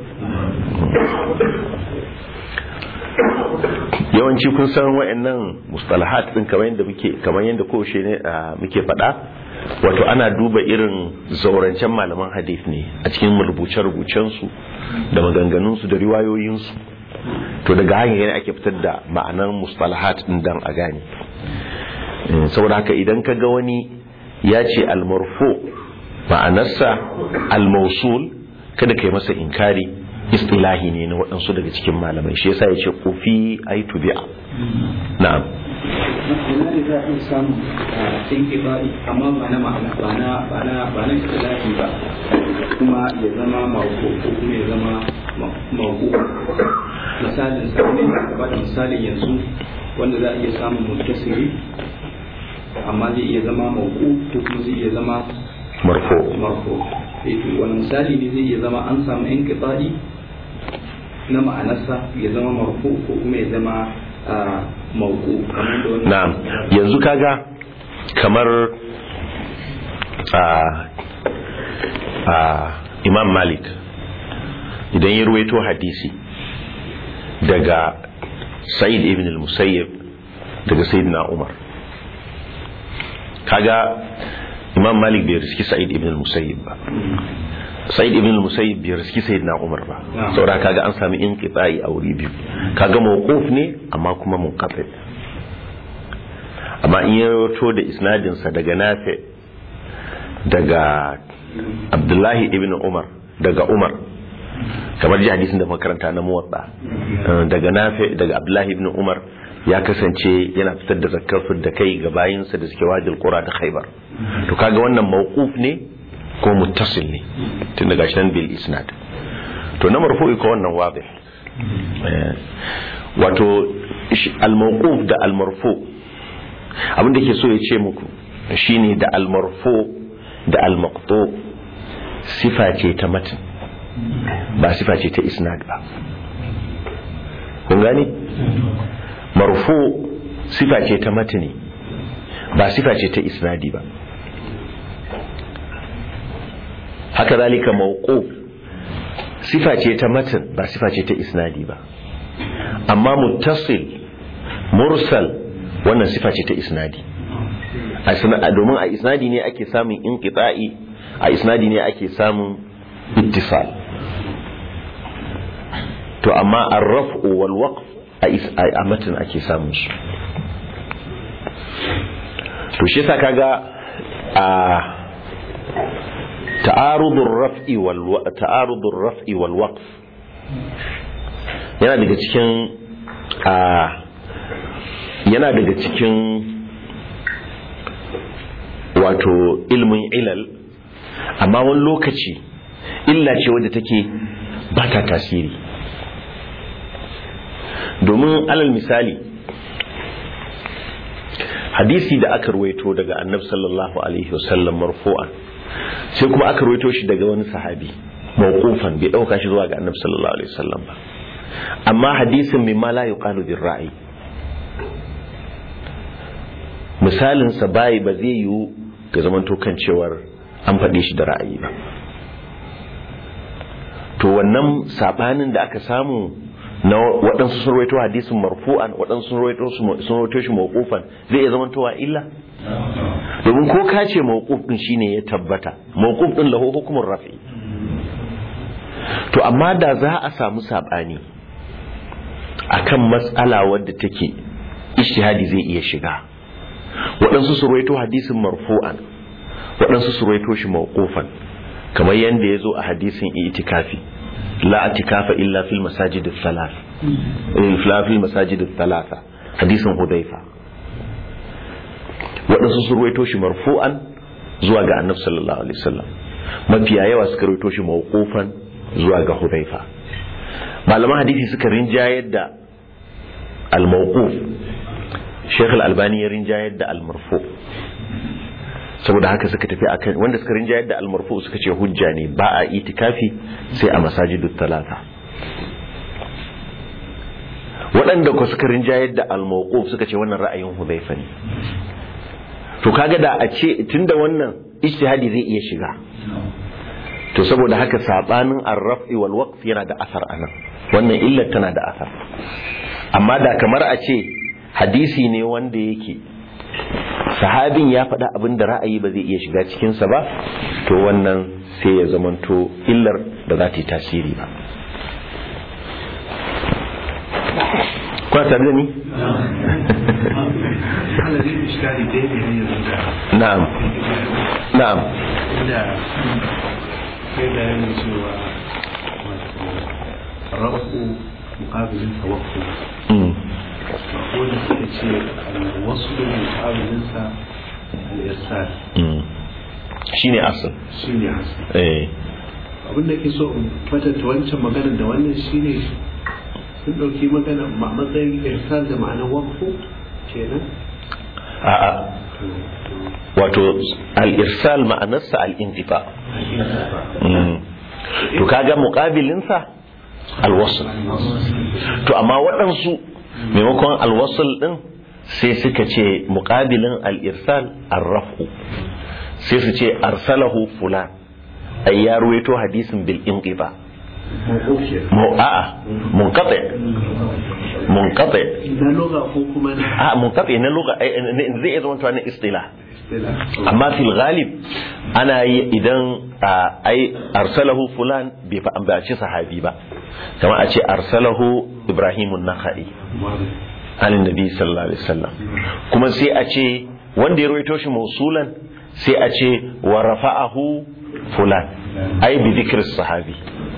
yawanci kun san wayannan mustalahat din kamar yadda muke kamar yadda kowace ne muke faɗa wato ana duba irin zaurancen malaman hadith ne a cikin rubuce-rubucen su da maganganun su da riwayoyin su to daga hanyar yana ake fitar da ma'anar mustalahat din dan a gane saboda haka idan ka ga wani ya ce almarfu ma'anarsa almausul kada ka yi masa inkari istilahi ne na waɗansu daga cikin malamai shi yasa ya ce kofi ai tubi'a na'am ina ne za a iya samu inkibai amma ba na ma'ana ba na ba na ba na istilahi ba kuma ya zama mawko ko kuma ya zama mawko misalin sa ne ka ba da misalin yanzu wanda za a iya samun mutasiri amma zai iya zama mawko ko kuma zai iya zama marfo marfo wani misali ne zai iya zama an samu inkibai na ma'anarsa ya zama marfu ko kuma ya zama mauku kamar da wannan na'am yanzu kaga kamar a a imam malik idan ya ruwaito hadisi daga sa'id ibn al-musayyib daga sayyidina umar kaga imam malik bai riski sa'id ibn al-musayyib ba sa'id ibn al-musayyib bai riski sayyidina umar ba saboda kaga an sami inqita'i a wuri biyu kaga mawquf ne amma kuma munqati amma in ya rawaito da isnadinsa daga nafi daga abdullahi ibn umar daga umar kamar ji hadisin da makaranta na muwatsa daga nafi daga abdullahi ibn umar ya kasance yana fitar da zakar da kai ga bayinsa da suke wajil qura da khaybar to kaga wannan mawquf ne ko muttasil ne tun daga shi nan bil isnad to na marfu'i ko wannan wadih wato al mawquf da al marfu abin da ke so ya ce muku shine da al marfu da al maqtu sifa ce ta matan ba sifa ce ta isnad ba kun gani marfu sifa ce ta matani ba sifa ce ta isnadi ba haka zalika mawquf sifa ce ta matan ba sifa ce ta isnadi ba amma muttasil mursal wannan sifa ce ta isnadi domin a isnadi ne ake samun inqita'i a isnadi ne ake samun ittisal to amma ar-raf'u wal waqf a matan ake samun su to shi yasa kaga a ta'arudur raf'i wal ta'arudur raf'i wal waqf yana daga cikin a yana daga cikin wato ilmin ilal amma wani lokaci illa ce wadda take ba ta tasiri domin alal misali hadisi da aka ruwaito daga annab sallallahu alaihi wasallam marfu'an sai kuma aka ruwaito shi daga wani sahabi mawqufan bai dauka shi zuwa ga annab sallallahu alaihi wasallam ba amma hadisin mimma la yuqalu bir ra'i misalin sa bai ba zai yiwu ga zaman kan cewar an faɗe shi da ra'ayi ba to wannan sabanin da aka samu na waɗansu sun rawaito hadisin marfu'an waɗansu sun rawaito sun rawaito shi mawqufan zai iya zamantowa illa domin ko ka ce mawquf din shine ya tabbata mawquf din lahu hukumun rafi to amma da za a samu sabani akan matsala wadda take ijtihadi zai iya shiga waɗansu su rawaito hadisin marfu'an waɗansu su rawaito shi mawqufan kamar yanda ya zo a hadisin itikafi لا اعتكاف إلا في المساجد الثلاث إلا في المساجد الثلاثة حديث حذيفة waɗansu sun ruwaito shi marfu'an zuwa ga annabi sallallahu alaihi wasallam mafiya yawa suka ruwaito shi mawqufan zuwa ga hudhaifa malaman hadisi suka rinjayar da al-mawquf Sheikh al-Albani ya rinjayar da al-marfu saboda haka suka tafi akan wanda suka rinjayar da almarfu suka ce hujja ne ba a itikafi sai a masajidut talata waɗanda ku suka rinjayar da almawquf suka ce wannan ra'ayin hudhaifa ne to kaga da a ce tunda wannan ijtihadi zai iya shiga to saboda haka sabanin ar-raf'i wal waqf yana da asar anan wannan illar tana da asar amma da kamar a ce hadisi ne wanda yake sahabin ya faɗa abin da ra'ayi ba zai iya shiga cikinsa ba to wannan sai ya zamanto illar da za ta yi tasiri ba kuna tare da ni? na'am na'am kai bayanin cewa rabu mukabilin tawakku wanda suka ce wasu mukabilinsa al'irsal shi ne asal shi ne asal eh abinda ke so in fatanta wancan maganar da wannan shi ne sun ɗauki magana ma- matsayin irsal da ma'anar wakfu kenan a'a wato al-irsal ma'anarsa al-inqita Mm. to kaga muqabilinsa al-wasl to amma waɗansu maimakon al-wasl din sai suka ce muqabilin al-irsal ar-raf'u sai su ce arsalahu fulan ay ya ruwaito hadisin bil inqita mu a'a munqati munqati na loga ko kuma na a munqati na lugha ai, ne- zai iya zama na istilah istilah amma fil ghalib ana yi idan a, ai arsalahu fulan bai fa ambaci sahabi ba kamar a ce arsalahu ibrahimun nakhai anin nabi sallallahu alaihi wasallam kuma sai a ce wanda ya rawaito shi mausulan sai a ce wa rafa'ahu fulan ai bi dhikr sahabi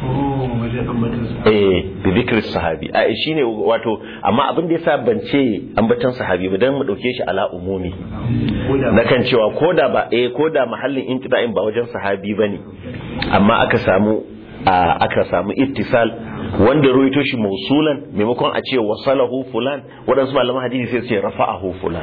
eh bi dhikr sahabi ai shine wato amma abin da yasa ban ce ambatan sahabi ba dan mu dauke shi ala umumi na kan cewa koda ba eh koda mahallin intiba'in ba wajen sahabi bane amma aka samu aka samu ittisal wanda ruwaito shi mausulan maimakon a ce wasalahu fulan waɗansu malaman hadisi sai su ce rafa'ahu fulan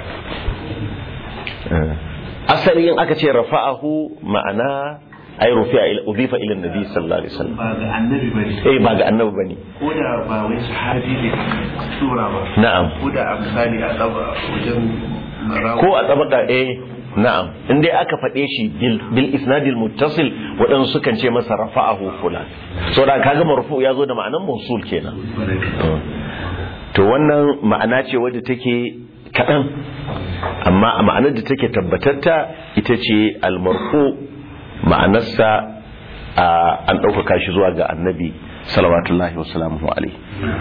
asali in aka ce rafa'ahu ma'ana ai rufi'a ila udifa ila nabi sallallahu alaihi wasallam ba ga annabi bane eh ba ga annabi bane ko da ba wai sahabi ne sura ba na'am ko da a misali a tsaba wajen marawa ko a tsabaka eh na'am in dai aka faɗe shi bil bil isnadil muttasil waɗansu sukan ce masa rafa'ahu fulan so da kaga marfu ya zo da ma'anan mausul kenan to wannan ma'ana ce wadda take kaɗan amma a ma'anar da take tabbatatta ita ce almarfu ma'anarsa an ɗaukaka shi zuwa ga annabi salawatullahi wasalamu alaihi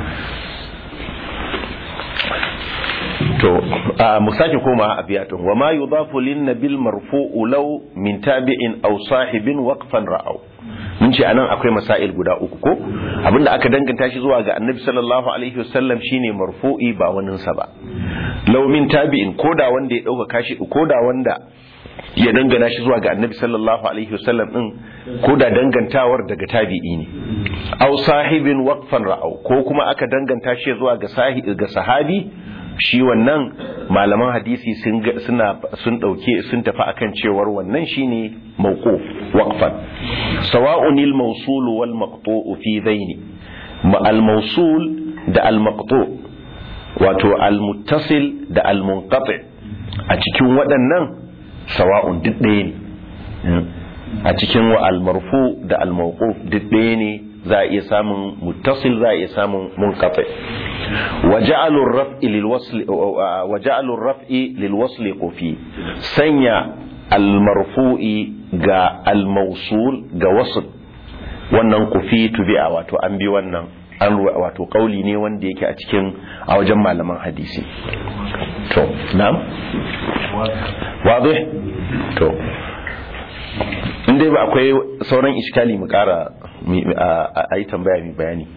to mu sake koma a biyatun wa ma yudafu lin nabil marfu'u law min tabi'in aw sahibin waqfan ra'aw mun ce anan akwai masail guda uku ko abinda aka danganta shi zuwa ga annabi sallallahu alaihi wasallam shine marfu'i ba wanin sa ba law min tabi'in koda wanda ya dauka kashi koda wanda ya dangana shi zuwa ga annabi sallallahu alaihi wasallam din koda dangantawar daga tabi'i ne aw sahibin waqfan ra'aw ko kuma aka danganta shi zuwa ga sahibi ga sahabi shi wannan malaman hadisi suna sun dauke sun tafi akan cewar wannan shine mawquf waqfan sawa'un al mawsul wal maqtu' fi dhaini al mawsul da al maqtu' wato al muttasil da al munqati a cikin waɗannan sawa'un duk ɗaya ne a cikin wa al marfu da al mawquf duk ɗaya ne za a iya samun muttasil za a iya samun munqati wa ja'alu ar-raf'i lil wasl wa ja'alu ar-raf'i lil wasl qufi sanya al-marfu'i ga al-mawsul ga wasl wannan qufi tubi'a wato an bi wannan an wato kauli ne wanda yake a cikin a wajen malaman hadisi to na'am wadih to in dai ba akwai sauran iskali mu kara a yi tambaya mai bayani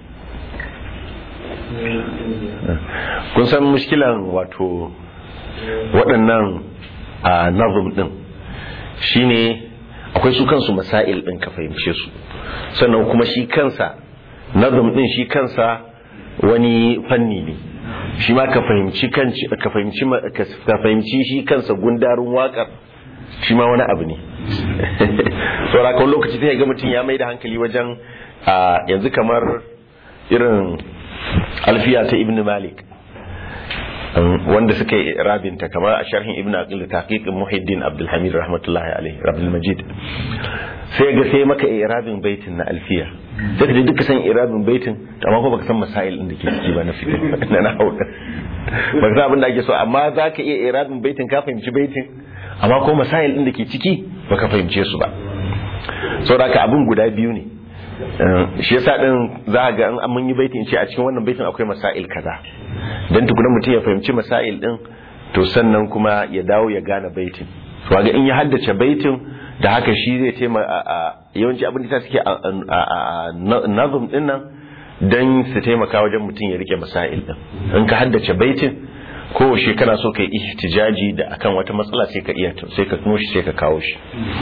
kun san mushkilan wato waɗannan a nazum ɗin shine akwai su kansu masail ɗin ka fahimce su sannan kuma shi kansa nazum ɗin shi kansa wani fanni ne shi ma ka fahimci ka fahimci shi kansa gundarin waƙar shi ma wani abu ne saura kawai lokaci sai ga mutum ya mai da hankali wajen yanzu kamar irin alfiya ta ibn malik wanda suka yi rabinta kamar a sharhin ibn aqil taqiqin muhiddin abdulhamid rahmatullahi alaihi rabbil majid sai ga sai maka irabin baitin na alfiya sai ka duka san irabin baitin amma ko baka san masail din da ke ciki ba na fiqh na nahwu baka san abin da ake so amma zaka iya irabin baitin ka fahimci baitin amma ko masail din da ke ciki baka fahimce su ba saboda ka abin guda biyu ne shi yasa din za ga an mun yi baitin ce a cikin wannan baitin akwai masail kaza dan tukuna mutum ya fahimci masail din to sannan kuma ya dawo ya gane baitin to ga in ya haddace baitin da haka shi zai taima yawanci abin da suke a nazum din nan dan su taimaka wajen mutum ya rike masail din in ka haddace baitin ko shi kana so kai ihtijaji da akan wata matsala sai ka iya sai ka tuno shi sai ka kawo shi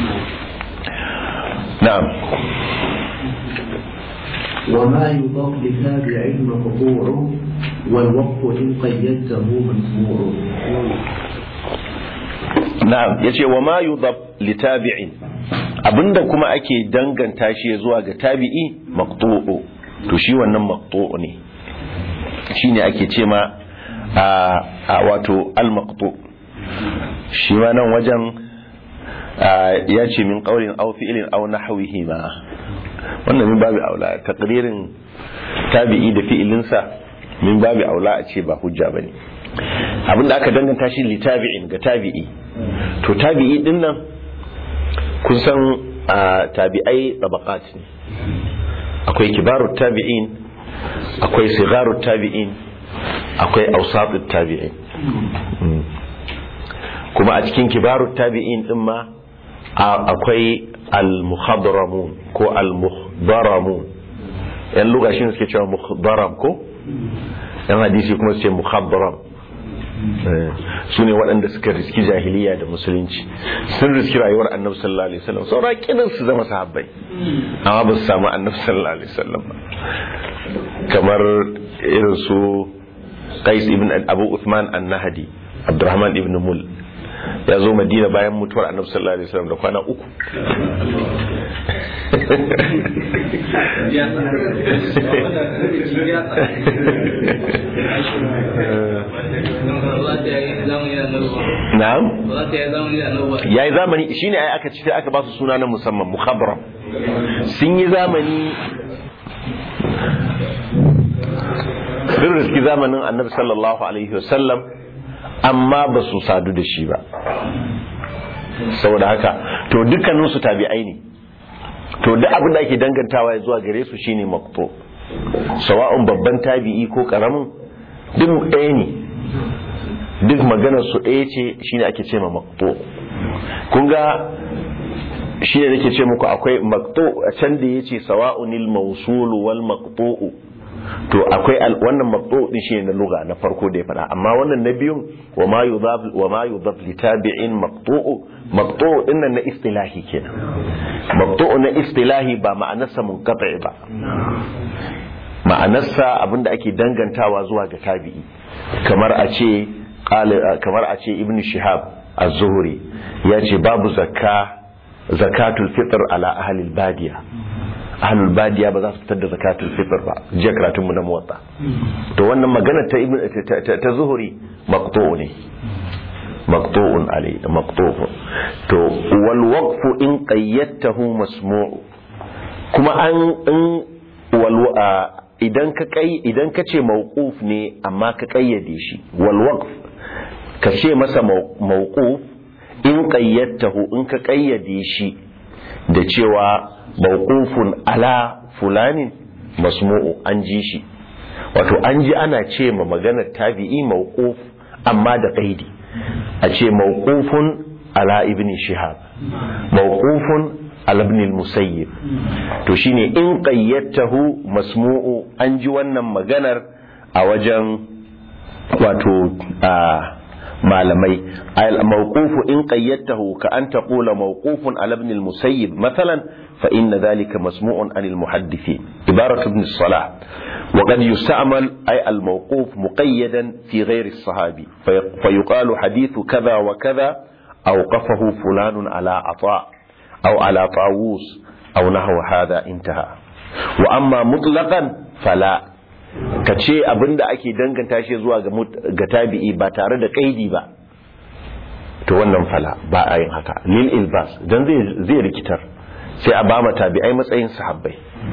na'am وما يضاف لتابع مقطوع والوقف إن قيدته مسموع na'am yace wa ma yudab li tabi'in abinda kuma ake danganta shi zuwa ga tabi'i maqtu'u to shi wannan maqtu'u ne shine ake ce ma a wato al maqtu shi ma nan wajen ya ce min qawlin aw fi'lin aw nahwihi ma wannan min babu aula taqririn tabi'i da fi'ilinsa min babu aula a ce ba hujja bane abinda aka danganta shi li tabi'in ga tabi'i to tabi'i din nan kun san tabi'ai tabaqat ne akwai kibarut tabi'in akwai sigarut tabi'in akwai ausatut tabi'in Mm. kuma a cikin kibarut tabi'in din ma a- akwai al-muhadramun ko al-muhdaramun yan luga shi suke cewa muhdaram ko yan hadisi kuma su ce muhadram Eh, su ne waɗanda suka riski jahiliya da musulunci sun riski rayuwar annabi sallallahu alaihi wasallam saura kidan su zama sahabbai amma ba su samu annabi sallallahu alaihi wasallam ba kamar irin su qais ibn abu uthman an-nahdi abdurrahman ibn mul ya zo madina bayan mutuwar annabi sallallahu alaihi wasallam da kwana uku na'am ya yi zamani shine ai aka ci sai aka ba su suna na musamman mukhabram sun yi zamani sun riski zamanin annabi sallallahu alaihi wasallam amma ba su sadu da shi ba saboda haka to dukkaninsu tabi'ai ne to duk abin da ake dangantawa ya zuwa gare su shine maqtu sawa'un babban tabi'i ko karamin duk ɗaya ne duk maganar su ɗaya ce shine ake ce ma maqtu kun ga shi ne nake ce muku akwai maqtu a can da yace sawa'unil mawsul wal maqtu to akwai al- wannan maqtu din shi na lugha na farko da ya faɗa amma wannan na biyun wa ma yudaf wa ma yudaf li tabi'in maqtu maqtu din nan na istilahi kenan maqtu na istilahi ba ma'anarsa munqati ba ma'anarsa abinda ake dangantawa zuwa ga tabi'i kamar a ce qala- kamar a ce ibnu shihab az-zuhri ya ce babu zakka zakatul fitr ala ahli al-badiya ahlul badiya ba za su fitar da zakatul fitr ba jiya karatun mu na muwatta to wannan magana ta ibn ta- ta- ta zuhuri maqtu'u ne maqtu'un alai maqtu'u to wal waqfu in qayyadtahu masmu'u kuma an in wal a- idan ka kai idan ka ce mawquf ne amma ka kayyade shi wal waqf ka ce masa maw- mawquf in qayyadtahu in ka kayyade shi da cewa mawqufun ala fulanin masmu'u an ji shi wato an ji ana ce ma maganar tabi'i mawquf amma da qaidi a ce mawqufun ala ibn shihab mawqufun ala ibn al-musayyib to shine in qayyatahu masmu'u an ji wannan maganar a wajen wato a malamai al-mawqufu in qayyatahu ka an taqula mawqufun ala ibn al-musayyib mathalan fa inna dhalika masmu'un an al-muhaddithin ibaratu ibn salah وقد يستعمل أي الموقوف مقيدا في غير الصحابي في- فيقال حديث كذا وكذا أوقفه فلان على عطاء أو على طاووس أو نحو هذا انتهى وأما مطلقا فلا kace abin da ake danganta shi zuwa ga mut- ga tabi'i ba tare da kaidi ba to wannan fala ba a yin haka lil ilbas dan zai zai rikitar sai a ba ma tabi'ai matsayin sahabbai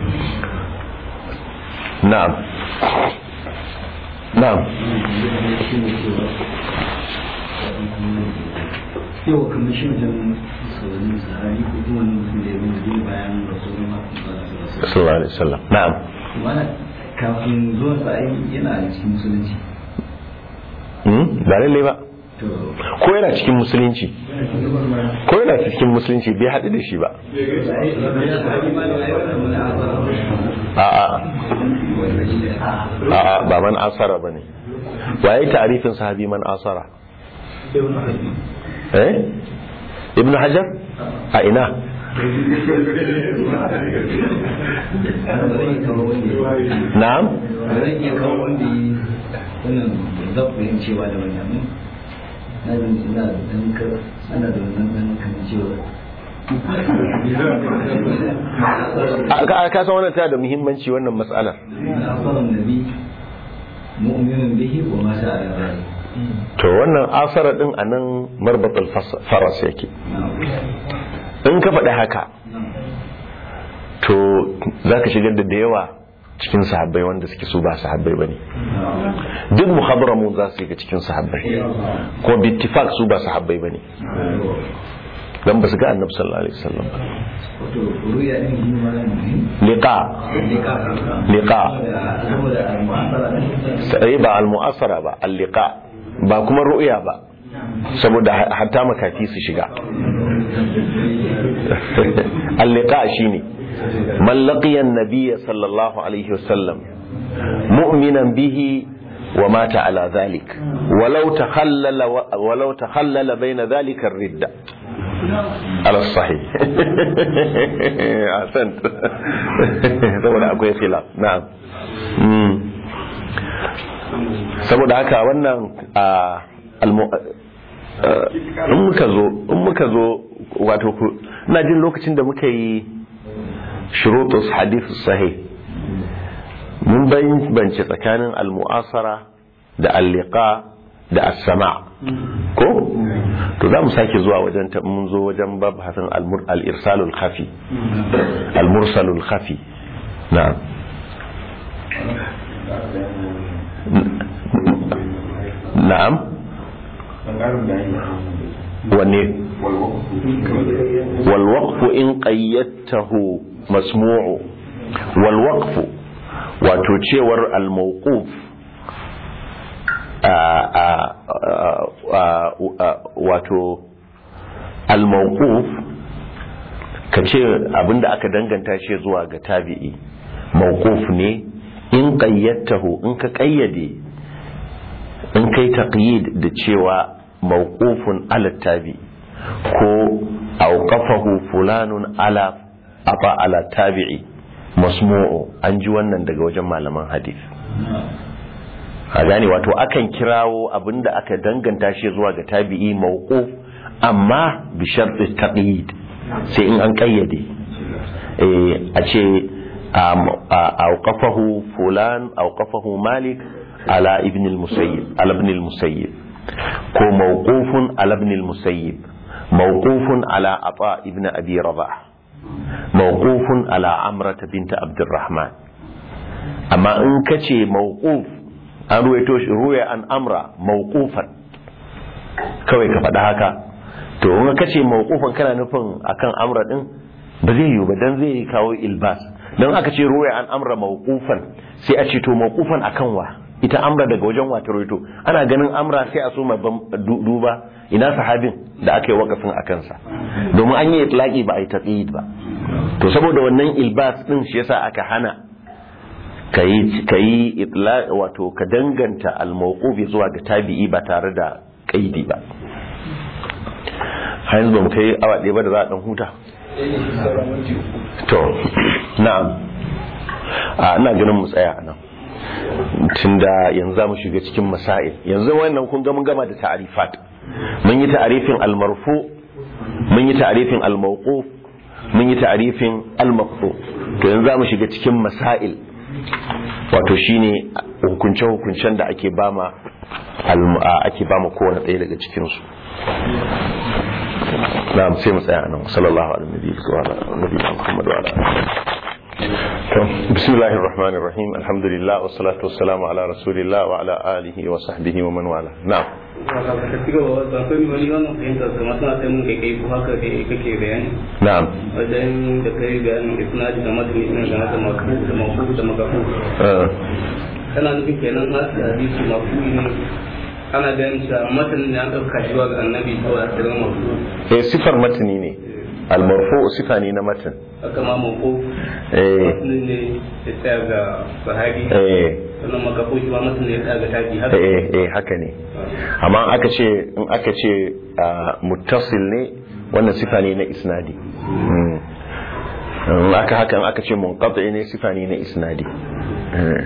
na'am na'am yau kamar shi wajen sauran sahari ko kuma wani mutum da ya zama zai bayan rasulun masu sallallahu alaihi wasallam na'am wani kafin zuwan sa ai yana cikin musulunci hmm? ba lalle ba to ko yana cikin musulunci ko yana cikin musulunci bai haɗu da shi ba a'a a'a ba man asara bane waye ta'arifin sahabi man asara eh ibnu hajar a ina na'am zan iya kawo wanda yi wannan zaɓin cewa da wannan na zan ina da ɗan ka ana da wannan ɗan kan cewa A- ka ka san wannan tana da muhimmanci wannan mas'alar na asalan nabi mu'minin bihi wa ma sa'a da zai to wannan asara din anan marbatul fas- faras yake in ka faɗi haka to za ka shigar da da yawa cikin sahabbai wanda suke su ba sahabbai ba ne duk muhabbaramun za su yi cikin sahabbai kuma bittifak su ba sahabbai ba ne dan ba su ga annabi sallallahu alaihi wasallam ba wato ruya din shi ma ne liqa liqa liqa saboda al-mu'asara sai ba al-mu'asara ba al-liqa ba kuma ru'ya ba saboda hatta makafi su shiga al-liqa shine man laqiya an-nabiy sallallahu alaihi wasallam mu'minan bihi wa mata ala dhalik walau takhallala walau takhallala bayna dhalika ar-ridda على الصحيح أحسنت saboda akwai khilaf na'am Mm. saboda haka wannan a almu- a- in muka zo in muka zo wato ku- ina jin lokacin da muka yi shurutus hadithus sahih mun bance tsakanin al-mu'asara da al-liqa da as-sama' ko to za mu sake zuwa wajen ta mun zo wajen babhasin al-mur- al-irsalul khafi al-mursalul khafi na'am na'am wanne wal waqfu in qayyadtahu masmu'u wal waqfu wato cewar al mawquf wato al mawquf kace abinda aka danganta shi zuwa ga tabi'i mawquf ne in qayyadtahu in ka qayyade in kai taqyid da cewa mawqufun ala tabi ko awqafahu fulanun ala aba ala tabi'i masmu'u an ji wannan daga wajen malaman hadith a gane wato akan kirawo abinda aka danganta shi zuwa ga tabi'i mawquf amma bi sharti taqyid sai in an kayyade eh a ce awqafahu fulan awqafahu malik ala ibn al-musayyib ala ibn al-musayyib ko mawqufun ala ibn al-musayyib mawqufun ala ata ibn abi rabah mawqufun ala amrah bint abdurrahman amma in kace mawquf an ruwaito shi ruwaya an amra mawqufan kawai ka faɗa haka to in kace mawqufan kana nufin akan amra din ba zai yiwu ba dan zai kawo ilbas dan aka ce ruwaya an amra mawqufan sai a ce to mawqufan akan wa ita amra daga wajen wata roito ana ganin amra sai a so duba ina sahabin da aka yi wakafin a kansa domin an yi itlaki ba a yi taqyid ba to saboda wannan ilbas din shi yasa aka hana kayi kayi wato ka danganta al-mawqufi zuwa ga tabi'i ba tare da kaidi ba har yanzu ba mu kai awa ɗaya ba da za a dan huta to na'am a ina ganin mu tsaya nan tunda yanzu za mu shiga cikin masail yanzu wannan kun ga mun gama da ta'arifat mun yi ta'arifin al-marfu mun yi ta'arifin al-mawquf mun yi ta'arifin al-maqtu to yanzu za mu shiga cikin masail wato shine hukunce hukuncen da ake bama ake bama kowane ɗaya daga cikin su na'am sai mu tsaya nan sallallahu alaihi wa sallam Muhammad wa ala بسم الله الرحمن الرحيم الحمد لله والصلاة والسلام على رسول الله وعلى آله وصحبه ومن والاه نعم نعم wajen da kai bayanin isnadi da matani ina da haka mafu da mafu da magafu kana nufin kenan nasu hadisi mafu ne ana ganin cewa matanin ne an ɗauka shi ga annabi ko a tsirin mafu eh sifar matani ne almarfu sifa ne na matan haka ma mako eh matanin ne ya tsaya ga sahabi eh sannan magafu shi ma matanin ne ya tsaya ga tabi haka eh eh haka ne amma aka ce in aka ce muttasil ne wannan sifa ne na isnadi Mm. in aka haka in aka ce munqati ne sifa ne na isnadi Eh.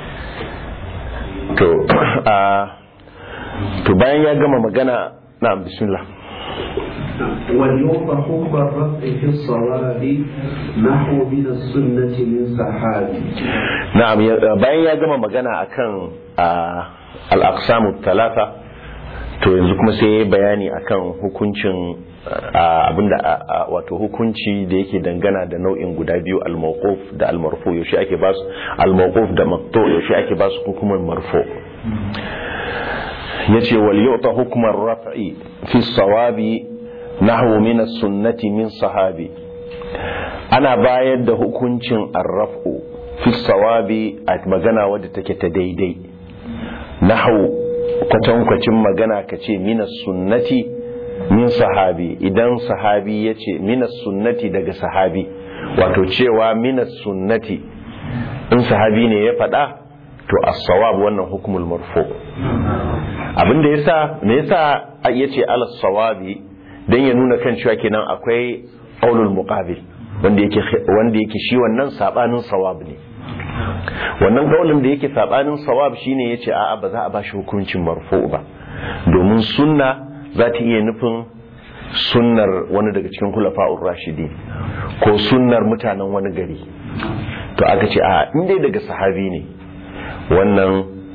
to a to bayan ya gama magana na bismillah وليعطى حكم الرفع في الصواب نحو من السنة من سحابي na'am ya- bayan ya gama magana akan ah, al-aqsamu talata to yanzu kuma sai ya yi bayani akan hukuncin ah, abinda ah, ah, wato hukunci da yake dangana da nau'in guda biyu al-mawquf da al-marfu yaushe ake ba su al-mawquf da maqtu yaushe ake ba su hukumar marfu yace wal yu'ta hukmar raf'i fi sawabi nahwu min as-sunnati min sahabi ana bayar da hukuncin arraf'u fi sawabi a magana wadda take ta daidai nahwu kwatankwacin magana ka ce min sunnati min sahabi idan sahabi ya ce min sunnati daga sahabi wato cewa min sunnati in sahabi ne ya faɗa to as-sawab wannan hukumul marfu abinda yasa me yasa yace ala sawabi dan ya nuna kan cewa kenan akwai qaulul muqabil wanda yake wanda yake shi wannan sabanin sawab ne wannan qaulin da yake sabanin sawab shine yace a'a ba za a bashi hukuncin marfu ba domin sunna za ta iya nufin sunnar wani daga cikin khulafa'ur rashidi ko sunnar mutanen wani gari to aka ce a inda daga sahabi ne wannan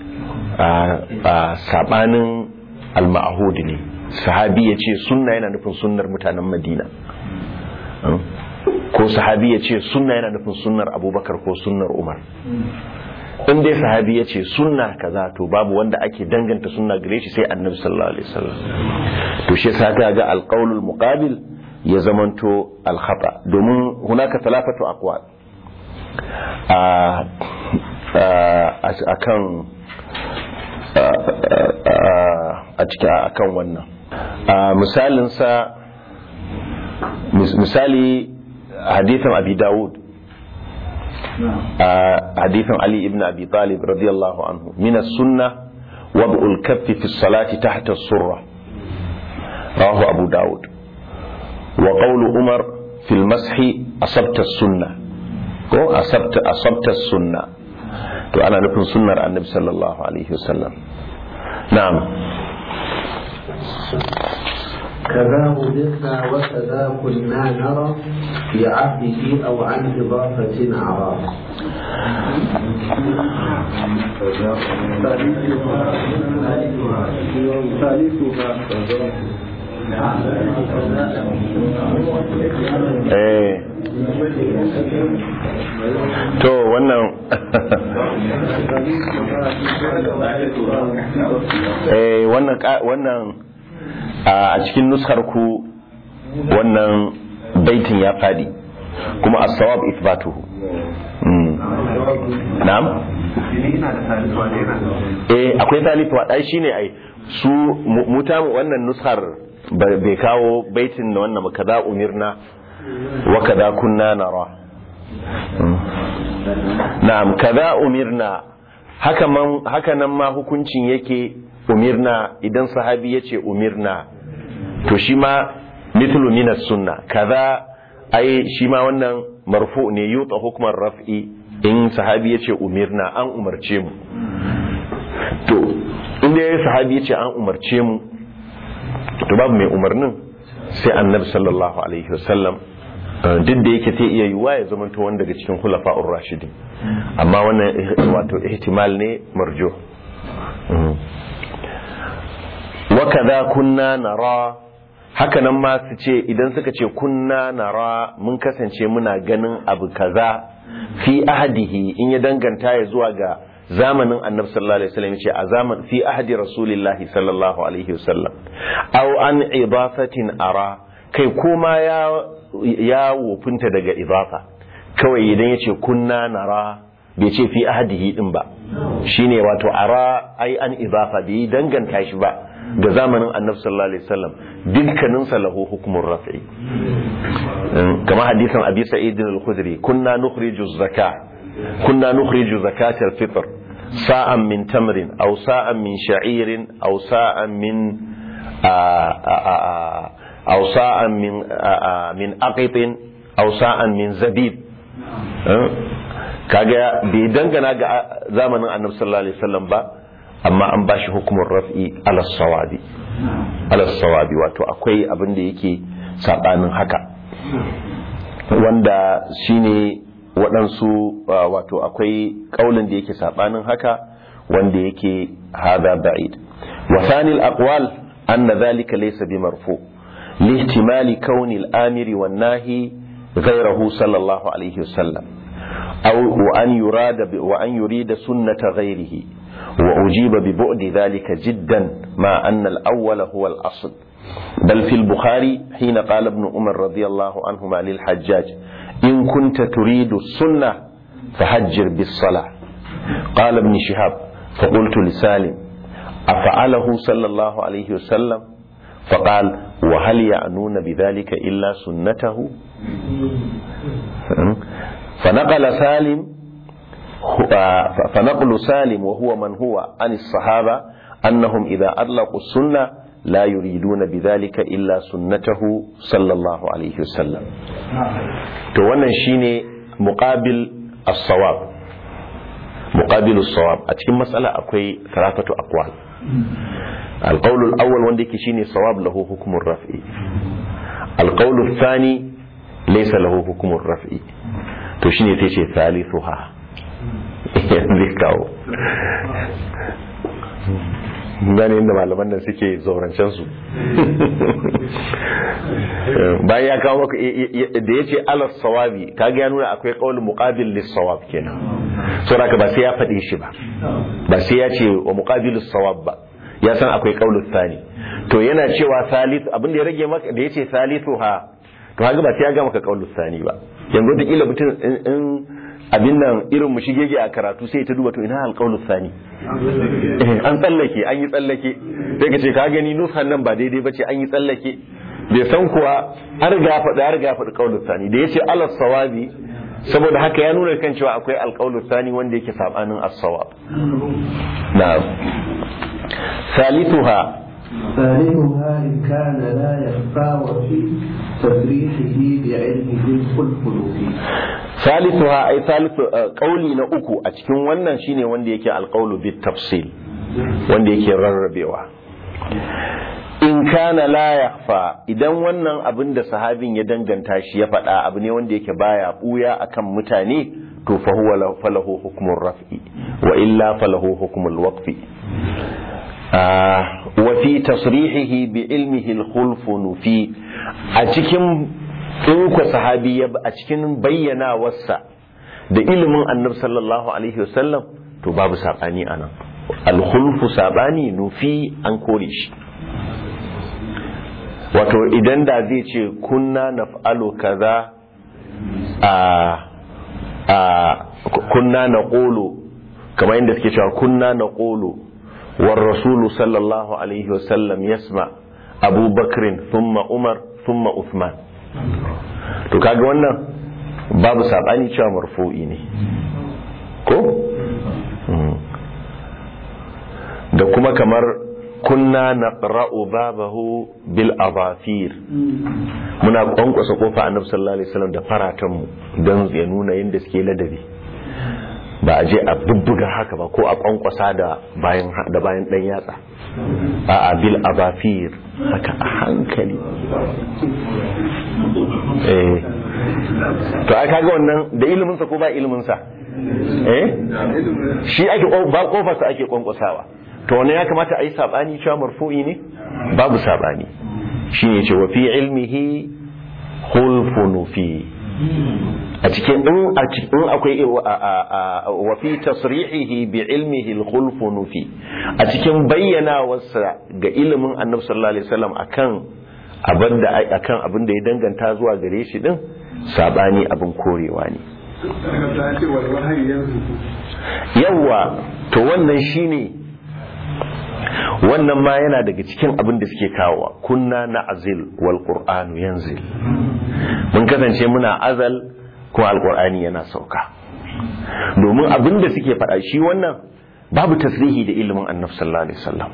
sabanin al-ma'hud ne sahabi ya ce sunna yana nufin sunnar mutanen madina ko sahabi ya ce sunna yana nufin sunnar abubakar ko sunnar umar in dai sahabi ya ce sunna kaza to babu wanda ake danganta sunna gare shi sai annabi sallallahu alaihi wasallam to shi yasa ga alqaulul muqabil ya zamanto alkhata domin hunaka talafatu aqwal a kan a cikin akan wannan misalinsa misali hadithan abi dawud hadithan ali ibn abi talib radiyallahu anhu min as-sunnah وضع الكف في الصلاة تحت السرة رواه أبو داود وقول عمر في المسح أصبت السنة ko asabta asabta sunna to ana nufin sunnar annabi sallallahu alaihi wasallam na'am كذا وجدنا وكذا كنا نرى في عهده أو عن إضافة أعراض eh to wannan eh wannan wannan a cikin nuskar ku wannan baitin ya fadi kuma as-sawab ithbatuhu na'am eh akwai talifa dai shine ai su muta wannan nuskar bai kawo baitin da wannan kaza umirna wa kaza kunna nara na'am kaza umirna haka man haka nan ma hukuncin yake umirna idan sahabi yace umirna to shi ma mithlu min sunna kaza ai shi ma wannan marfu ne yuta hukman raf'i in sahabi yace umirna an umarce mu to inda yayi sahabi yace an umarce mu to babu mai umarnin sai annabi sallallahu alaihi wasallam duk da yake ta iya yiwuwa ya zama wanda daga cikin khulafa'ur rashidin amma wannan wato ihtimal ne marjo wa kaza kunna nara haka nan ma su ce idan suka ce kunna nara mun kasance muna ganin abu kaza fi ahadihi in ya danganta ya zuwa ga zamanin annabi sallallahu alaihi wasallam ce a zaman fi ahdi rasulillahi sallallahu alaihi wasallam aw an idafatin ara kai kuma ya ya wofinta daga idafa kawai idan yace kunna nara bai ce fi ahdihi din ba shine wato ara ai an idafa bai danganta shi ba ga zamanin annabi sallallahu alaihi wasallam dukkanin sa lahu hukmun raf'i kama hadisan abi sa'id al-khudri kunna nukhriju zakah كنا نخرج زكاة الفطر ساء من تمر أو ساء من شعير أو ساء من أو ساء من من أقط أو ساء من زبيب kaga bai dangana ga zamanin annabi sallallahu alaihi wasallam ba amma an bashi hukumar raf'i ala sawabi ala sawabi wato akwai abin da yake sabanin haka wanda shine waɗansu wato akwai ƙaulin da yake saɓanin haka wanda yake hada ba'id wa thanil aqwal anna dhalika laysa bi marfu lihtimali kauni al-amiri wan nahi ghayrahu sallallahu alayhi wasallam aw wa an yurada wa an yurida sunnata ghayrihi wa ujiba bi bu'di dhalika jiddan ma anna al-awwal huwa al-asl بل في البخاري حين قال ابن عمر رضي الله عنهما للحجاج إن كنت تريد السنة فهجر بالصلاة قال ابن شهاب فقلت لسالم أفعله صلى الله عليه وسلم فقال وهل يعنون بذلك إلا سنته فنقل سالم فنقل سالم وهو من هو عن الصحابة أنهم إذا أطلقوا السنة لا يريدون بذلك إلا سنته صلى الله عليه وسلم توانا شيني مقابل الصواب مقابل الصواب أتكلم مسألة أكوي ثلاثة أقوال القول الأول وندك شيني صواب له حكم الرفع القول الثاني ليس له حكم الرفع to shine sai ce thalithuha zai kawo gane inda malaman nan suke zaurancen su bayan ya kawo maka da ya ce alas sawabi kaga ya nuna akwai kawul muqabil lis sawab kenan so haka ba sai ya faɗi shi ba ba sai ya ce wa muqabil sawab ba ya san akwai kawul thani to yana cewa thalith abin da ya rage maka da ya ce thalithuha to haka ba sai ya ga maka kawul thani ba yanzu da kila mutum in abin nan irin mu shigege a karatu sai ta duba to ina alƙawlu sani an tsallake an yi tsallake sai ka ce ka gani nusan nan ba daidai ba ce an yi tsallake bai san kuwa har ga faɗi har ga faɗi ƙawlu sani da ya ce alas sawabi saboda haka ya nuna kan cewa akwai alƙawlu sani wanda yake sabanin as-sawab na ثالثها ثالثها إن كان لا يخفى وفي تصريحه بعلمه الخلف فيه ثالثها أي ثالث قولي نأكو أتكون ونن شيني وندي يكي القول بالتفصيل وندي يكي رربيوا in kana la yakhfa idan wannan abin da sahabin ya danganta shi ya faɗa abu ne wanda yake baya buya akan mutane to fa huwa falahu hukmur raf'i wa illa falahu hukmul waqfi wa fi tasrihihi bi ilmihi al-khulf nufi a cikin in ku sahabi ya a cikin bayyana wasa da ilimin annabi sallallahu alaihi wasallam to babu sabani anan al-khulfu sabani nufi an kore shi wato idan da zai ce kunna naf'alu kaza a a kunna naqulu kamar inda suke cewa kunna naqulu war rasulu sallallahu alaihi wasallam yasma abu bakrin thumma umar thumma uthman to kaga wannan babu sabani cewa marfu'i ne ko da kuma kamar kunna naqra'u babahu bil adafir muna kwankwasa kofa annabi sallallahu alaihi wasallam da faratan mu don ya nuna yadda suke ladabi ba a je a bubbuga haka ba ko a kwankwasa da bayan da bayan dan yatsa a a bil adafir haka a hankali eh to ai kaga wannan da ilimin sa ko ba ilimin sa eh shi ake ba kofar sa ake kwankwasawa to wannan ya kamata a yi sabani cewa marfu'i ne babu sabani shi ne ce wa fi ilmihi hulfunu fi a cikin in a cikin akwai wa fi tasrihihi bi ilmihi al-khulfunu fi a cikin bayyana wasa ga ilimin annabi sallallahu alaihi wasallam akan abin da akan abin da ya danganta zuwa gare shi din sabani abin korewa ne yawa to wannan shine wannan ma yana daga cikin abin da suke kawowa kunna na azil wal qur'anu yanzil mun kasance muna azal kuma alqur'ani yana sauka domin abin da suke faɗa shi wannan babu tasrihi da ilimin annabi sallallahu alaihi wasallam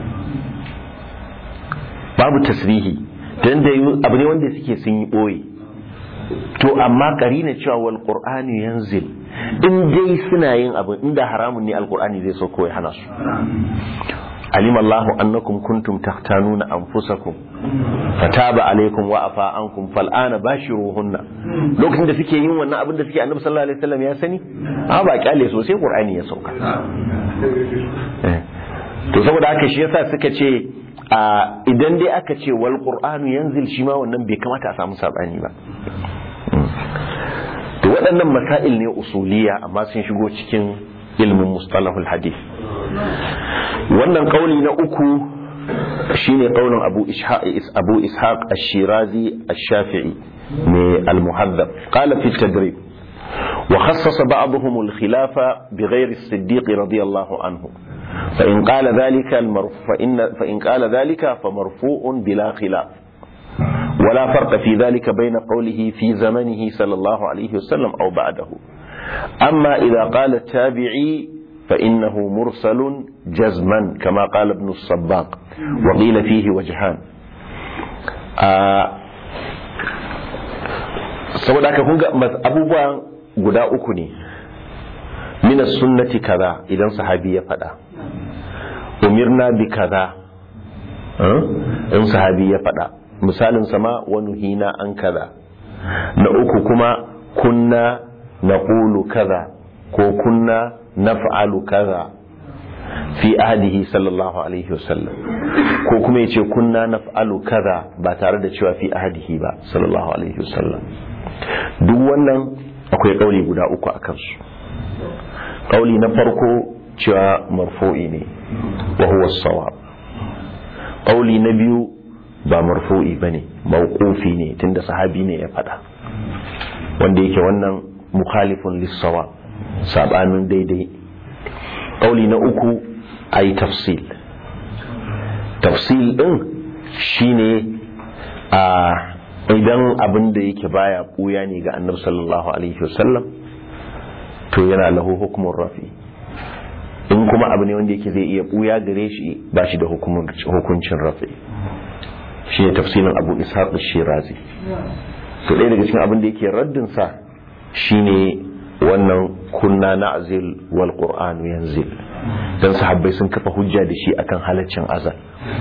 babu tasrihi dan da abu ne wanda suke sun yi boye to amma karina cewa wal qur'ani yanzil in dai suna yin abin inda haramun ne alqur'ani zai sauko ya hana su علم الله أنكم كنتم تختانون أنفسكم فتاب عليكم وعفى عنكم فالآن باشروهن lokacin da suke yin wannan abin da suke annabi sallallahu alaihi wasallam ya sani a ba kyale so sai qur'ani ya sauka to saboda haka shi yasa suka ce idan dai aka ce wal qur'anu yanzil shi ma wannan bai kamata a samu sabani ba to waɗannan masail ne usuliya amma sun shigo cikin ilmin mustalahul hadith wannan kauli na uku shine qaulun abu ishaq abu ishaq ash-shirazi ash-shafi'i من المهذب قال في التدريب وخصص بعضهم الخلافة بغير الصديق رضي الله عنه فإن قال ذلك المرفوع فإن, فإن قال ذلك فمرفوع بلا خلاف ولا فرق في ذلك بين قوله في زمنه صلى الله عليه وسلم أو بعده أما إذا قال التابعي فإنه مرسل جزما كما قال ابن الصباق وقيل فيه وجهان آه saboda haka kun ga abubuwan guda uku ne minas sunnati kaza idan sahabi ya faɗa umirna bi kaza in sahabi ya faɗa misalin sama wani hina an kaza na uku kuma kunna na ƙulu kaza ko kunna na fa'alu kaza fi ahadihi sallallahu alaihi wasallam ko kuma ya ce kunna na fa'alu kaza ba tare da cewa fi ahadihi ba sallallahu alaihi wasallam duk wannan akwai ƙauli guda uku a kansu ƙauli na farko cewa marfo'i ne wa huwa sawab ƙauli na biyu ba marfo'i ba ne mawqufi ne tunda sahabi ne ya faɗa wanda yake wannan mukhalifun lissawa sabanin daidai ƙauli na uku a yi tafsil tafsil ɗin shine a idan abin da yake baya buya ne ga annabi sallallahu alaihi wasallam to yana lahu hukumun rafi in kuma abu ne wanda yake zai iya buya gare shi ba shi da hukuncin rafi shi ne tafsirin abu ishaq shirazi to ɗaya daga cikin abin da yake raddin sa shine wannan kunna na azil wal qur'anu yanzil dan sahabbai sun kafa hujja da shi akan halaccin azal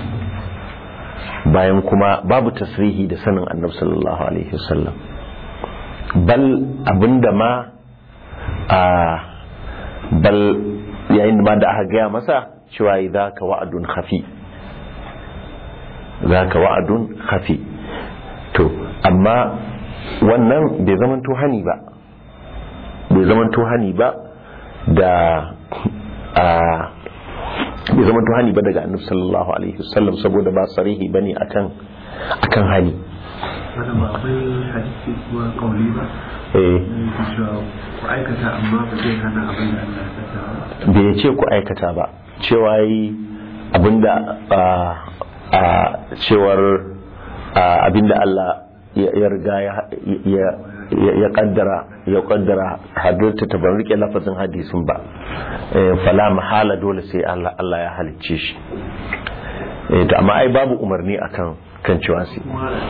bayan kuma babu tasrihi da sanin annabi sallallahu alaihi wasallam bal abinda ma a bal yayin ma da aka gaya masa cewa idza ka wa'adun khafi ka wa'adun khafi to amma wannan bai zaman hani ba bai zaman hani ba da a bai zama hani ba daga annabi sallallahu alaihi wasallam saboda ba sarihi bane akan akan hani wannan ba akwai hadisi kuma kauli ba eh ku aikata amma ba zai hana abin da Allah ya saka bai ce ku aikata ba cewa yi abinda a a cewar abinda Allah ya riga ya ya kaddara ya kaddara hadirta ta ban rike lafazin hadisin ba fala mahala dole sai Allah Allah ya halicce shi to amma ai babu umarni akan kan cewa sai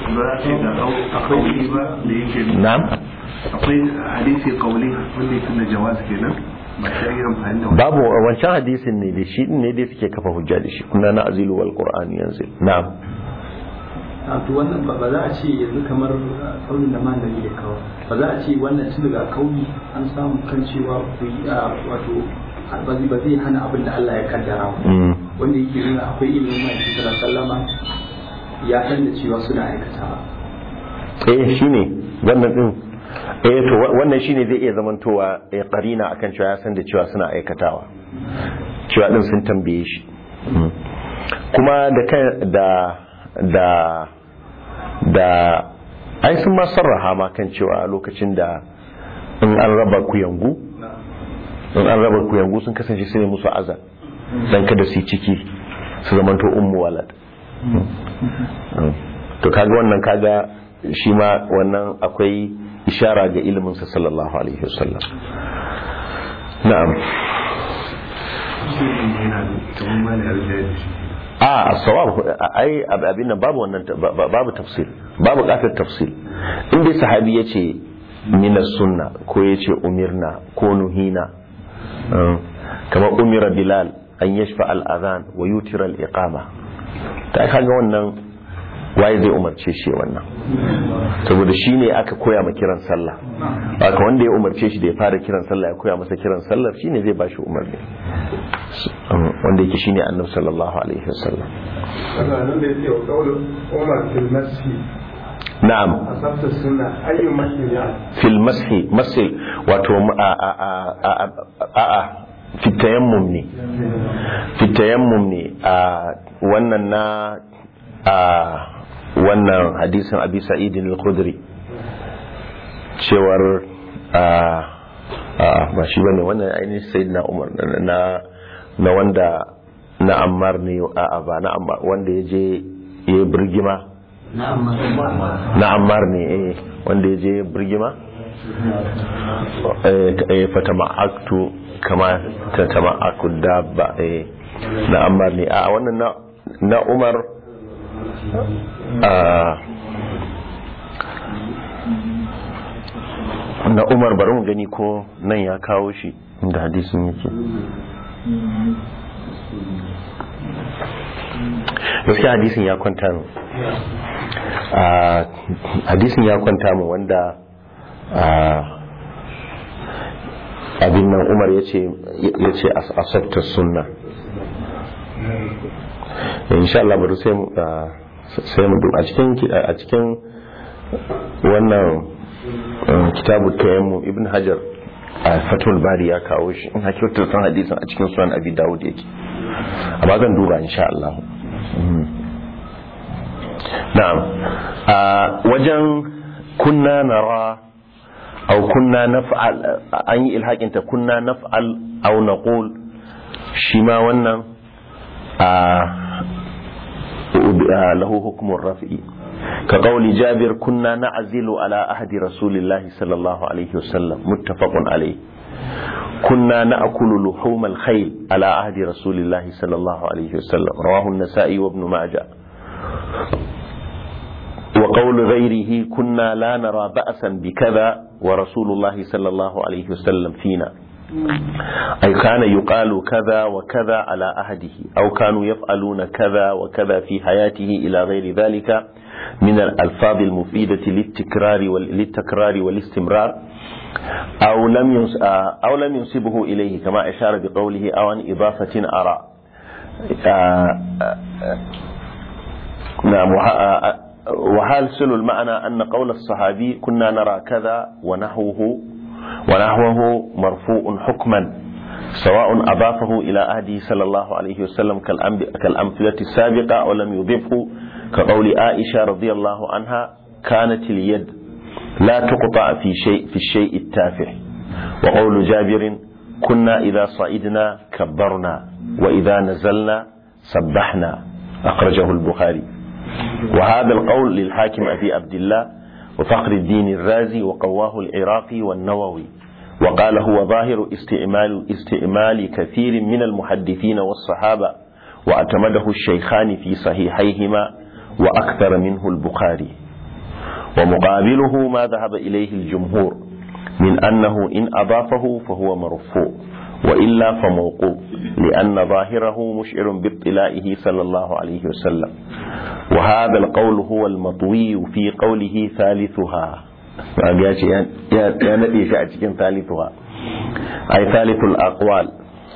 akwai ba da yake na'am akwai hadisi kauli wanda yake na jawaz kenan ba sai yi amfani da babu wancan hadisin ne da shi ne dai suke kafa hujja da shi kunna na azilu wal qur'an yanzu na'am a to wannan ba za a ce yanzu kamar kaunin da malami ya kawo ba za a ce wannan tun daga kauni an samu kan cewa ku yi wato ba zai ba zai hana abin da Allah ya kaddara ba wanda yake nuna akwai ilimin mai sallallahu sallama ya san da cewa suna aikatawa eh shine wannan din eh to wannan shine zai iya zamantowa ya karina akan cewa ya san da cewa suna aikatawa cewa din sun tambaye shi kuma da da da da ai sun ma sarraha ma kan cewa lokacin da in an raba kuyangu in an raba kuyangu sun kasance su ne musu azan dan kada su yi ciki su zamanto ummu walad to kaga wannan kaga shi ma wannan akwai ishara ga ilimin sa sallallahu alaihi wasallam na'am a sawab ai abin nan babu wannan babu tafsir babu kafir tafsir in dai sahabi yace min sunna ko yace umirna ko nuhina kamar umira bilal an yashfa al adhan wa yutira al iqama ta kaga wannan waye zai umarce shi wannan saboda shi ne aka koya ma kiran sallah haka wanda ya umarce shi da ya fara kiran sallah ya koya masa kiran sallah shine zai bashi umarni wanda yake shine annabi sallallahu alaihi wasallam nan da yake wa kaulin Umar fil masjid na'am asabta sunna ayyu masjid ya fil mashi masil wato a a a a a fitayammum ne fitayammum ne a wannan na a wannan hadisin abi sa'idin al-khudri cewar a a ba shi bane wannan ainihin sayyidina umar na na wanda na ammar ne a ba na ammar wanda ya je ya yi birgima na ammar ne eh wanda ya je birgima eh fata ma'aktu kama ta tama aku dabba eh na ammar ne a wannan na na umar a na umar bari mu gani ko nan ya kawo shi inda hadisin yake gaskiya hadisin ya kwanta mu hadisin ya kwanta mu wanda abin nan umar ya ce asabta sunna insha Allah bari sai mu sai mu a cikin a cikin wannan kitabu tayammu ibn hajar a fatul bari ya kawo shi in hakikar san hadisin a cikin sunan abi dawud yake amma zan duba insha Allah na'am a wajen kunna nara aw kunna naf'al an yi ilhakin ta kunna naf'al aw naqul shi ma wannan a lahu hukmun raf'i كقول جابر كنا نعزل على أهد رسول الله صلى الله عليه وسلم متفق عليه كنا نأكل لحوم الخيل على عهد رسول الله صلى الله عليه وسلم رواه النسائي وابن ماجه وقول غيره كنا لا نرى بأسا بكذا ورسول الله صلى الله عليه وسلم فينا أي كان يقال كذا وكذا على عهده أو كانوا يفعلون كذا وكذا في حياته إلى غير ذلك من الألفاظ المفيدة للتكرار للتكرار والاستمرار أو لم أو لم ينسبه إليه كما أشار بقوله أو عن إضافة أرى نعم وحاصل المعنى أن قول الصحابي كنا نرى كذا ونحوه ونحوه مرفوع حكما سواء أضافه إلى أهده صلى الله عليه وسلم كالأمثلة السابقة أو لم يضفه كقول عائشة رضي الله عنها كانت اليد لا تقطع في شيء في الشيء التافه وقول جابر كنا إذا صعدنا كبرنا وإذا نزلنا سبحنا أخرجه البخاري وهذا القول للحاكم أبي عبد الله وفخر الدين الرازي وقواه العراقي والنووي وقال هو ظاهر استعمال استعمال كثير من المحدثين والصحابة واعتمده الشيخان في صحيحيهما وأكثر منه البخاري ومقابله ما ذهب إليه الجمهور من أنه إن أضافه فهو مرفوع وإلا فموقوف لأن ظاهره مشعر باطلاعه صلى الله عليه وسلم وهذا القول هو المطوي في قوله ثالثها يا نبي شأتكين ثالثها أي ثالث الأقوال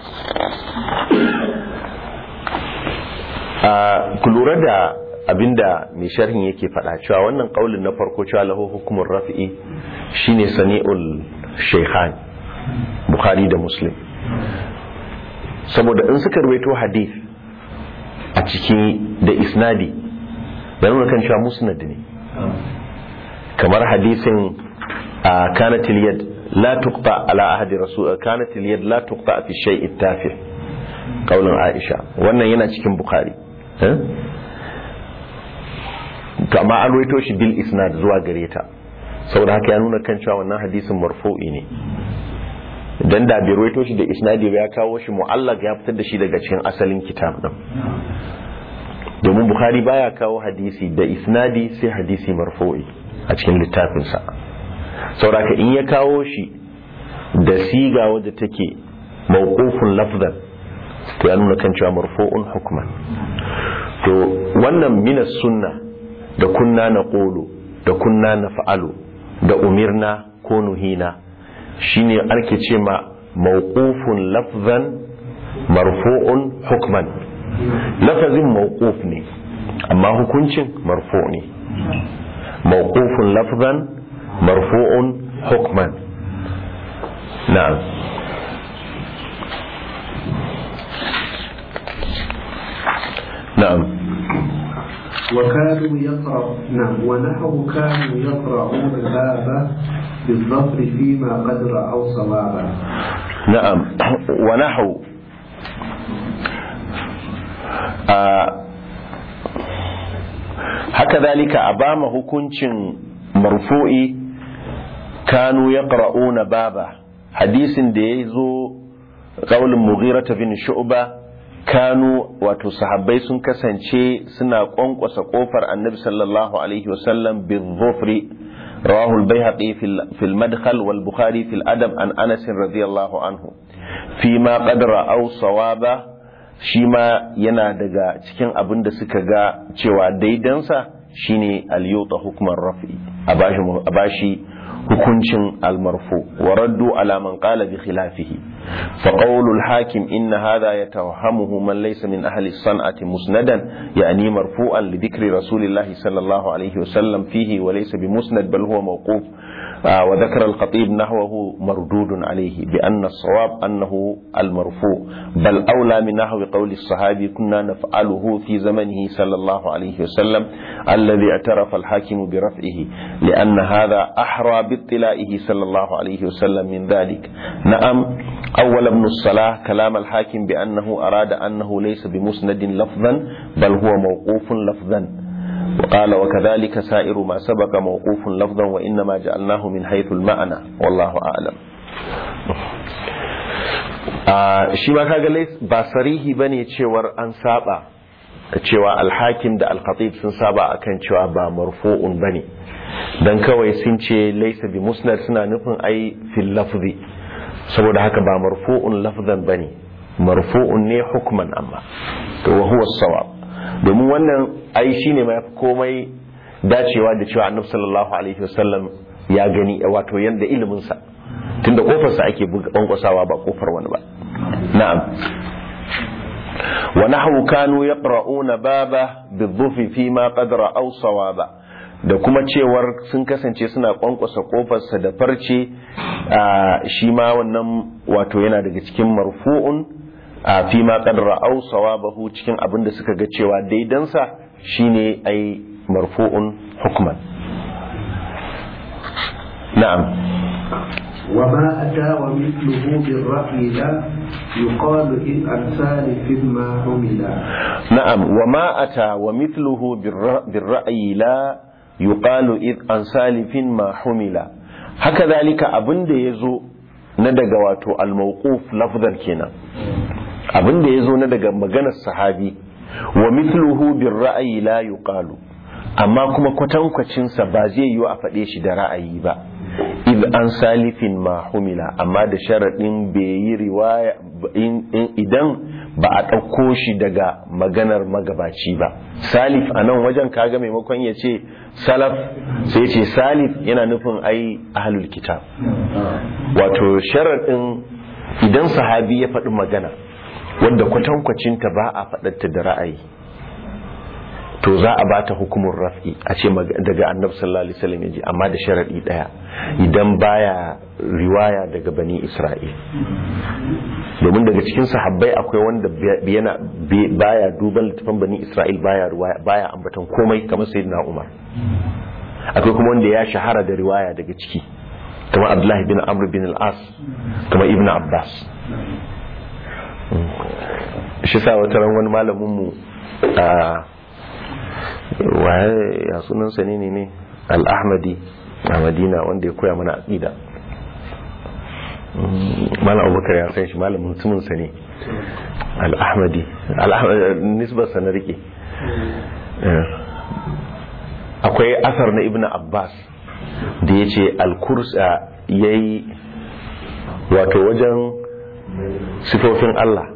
ku lura da abinda mai sharhin yake faɗa cewa wannan ƙaulin na farko cewa lahu hukumin rafi'i shine sani'ul shaykhan bukhari da muslim saboda in suka ruwaito hadith a ciki da isnadi da nuna kan cewa musnad ne kamar hadisin a kanatil yad la tuqta ala ahadi rasul kanatil yad la tuqta fi shay'i tafi qaulun aisha wannan yana cikin bukhari to amma an ruwaito shi bil isnad zuwa gare ta saboda haka ya nuna kan cewa wannan hadisin marfu'i ne dan da bai ruwaito shi da isnadi ba ya kawo shi mu'allaq ya fitar da shi daga cikin asalin kitab din domin bukhari baya kawo hadisi da isnadi sai hadisi marfu'i a cikin littafinsa saboda haka in ya kawo shi da siga wadda take mawqufun lafzan to ya nuna kan cewa marfu'un hukman to wannan minas sunna da kunna na ƙolo da kunna na fa'alu da umirna ko nuhina shine ake ce ma mawqufun lafzan marfu'un hukman lafazin mawquf ne amma hukuncin marfu ne mawqufun lafzan marfu'un hukman na'am na'am وكانوا يقرأ نعم ونحو كانوا يقرؤون الباب بالظفر فيما قد رأوا صوابا na'am wa nahu haka zalika a ba ma hukuncin marfu'i kanu ya ƙara'una baba hadisin da ya zo ƙaunin mughirata bin shu'ba kanu wato sahabbai sun kasance suna ƙwanƙwasa ƙofar annabi sallallahu alaihi wasallam bin zofri رواه البيهقي في في المدخل والبخاري في الأدب عن أنس رضي الله عنه فيما قد رأوا صوابا شيما yana daga cikin abin da suka ga cewa daidansa shine al-yuta hukman rafi a bashi hukuncin al-marfu wa raddu ala man qala bi khilafihi fa qawlu al-hakim inna hadha yatawahhamuhu man laysa min ahli as-san'ati musnadan yani marfu'an li dhikri rasulillahi sallallahu alayhi wa sallam fihi wa laysa bi musnad bal huwa mawquf وذكر الخطيب نحوه مردود عليه بأن الصواب أنه المرفوع بل أولى من نحو قول الصحابي كنا نفعله في زمنه صلى الله عليه وسلم الذي اعترف الحاكم برفعه لأن هذا أحرى باطلاعه صلى الله عليه وسلم من ذلك نعم أول ابن الصلاة كلام الحاكم بأنه أراد أنه ليس بمسند لفظا بل هو موقوف لفظا وقال وكذلك سائر ما سبق موقوف لفظا وإنما جعلناه من حيث المعنى والله أعلم shi ma kaga ba sarihi bane cewar an saba cewa alhakim da alkhatib sun saba akan cewa ba marfu'un bane dan kawai sun ce laysa bi musnad suna nufin ai fil lafzi saboda haka ba marfu'un lafzan bane marfu'un ne hukman amma to wa huwa sawab domin wannan ai shine mai komai dacewa da cewa annabi sallallahu alaihi wasallam ya gani wato yanda ilimin sa tunda kofar sa ake kwankwasawa ba kofar wani ba na'am wa nahwu kanu yaqra'una baba bidhufi fi ma qad ra'aw sawaba da kuma cewar sun kasance suna kwankwasa kofarsa da farce shi ma wannan wato yana daga cikin marfu'un a fi ma kadra au sawabahu cikin abin da suka ga cewa daidansa shine ai marfu'un hukman na'am وما أتى ومثله بالرأي لا يقال إن أمثال فيما حمل نعم وما أتى ومثله بالرأي لا يقال إذ عن سالف ما حمل هكذلك أبن يزو ندق واتو الموقوف لفظا كنا abin da ya zo na daga maganar sahabi wa mithluhu bin ra'ayi la yuqalu amma kuma kwatankwacinsa ba zai yi a faɗe shi da ra'ayi ba id an salifin ma humila amma da sharaɗin bai yi riwaya idan ba a ɗauko shi daga maganar magabaci ba salif a nan wajen kaga maimakon ya ce salaf sai ce salif yana nufin ai ahlul kitab wato sharaɗin idan sahabi ya faɗi magana wanda kwatankwacinta ba a faɗarta da ra'ayi to za a bata hukumin raf'i a ce daga annab sallallahu alaihi wasallam yaji amma da sharadi daya idan baya riwaya daga bani isra'il domin daga cikin sahabbai akwai wanda yana baya duban littafin bani isra'il baya riwaya baya ambatan komai kamar sayyidina umar akwai kuma wanda ya shahara da riwaya daga ciki kamar abdullahi bin amr bin al-as kamar ibnu abbas shi sa wata ran wani malamin mu a waye ya sunansa ne ne ne al-ahmadi a madina wanda ya koya mana aqida malam abubakar ya san shi malamin mutumin sa ne al-ahmadi nisbar sa na rike akwai asar na ibn abbas da ya ce al-kursa yayi wato wajen sifofin Allah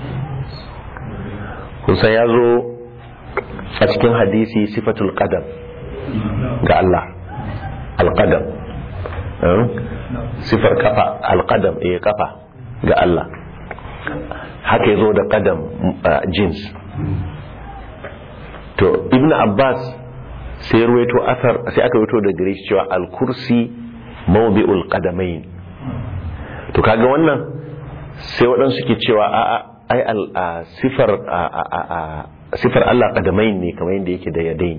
kusa ya zo a cikin hadisi sifatul qadam ga Allah al-qadam sifar kafa al-qadam eh kafa ga Allah haka ya zo da qadam jins to ibn abbas sai ruwaito asar sai aka ruwaito da gare shi cewa al-kursi mawdi'ul qadamain to kaga wannan sai waɗansu ke cewa a ai sifar sifar Allah qadamain ne kamar yadda yake da yadain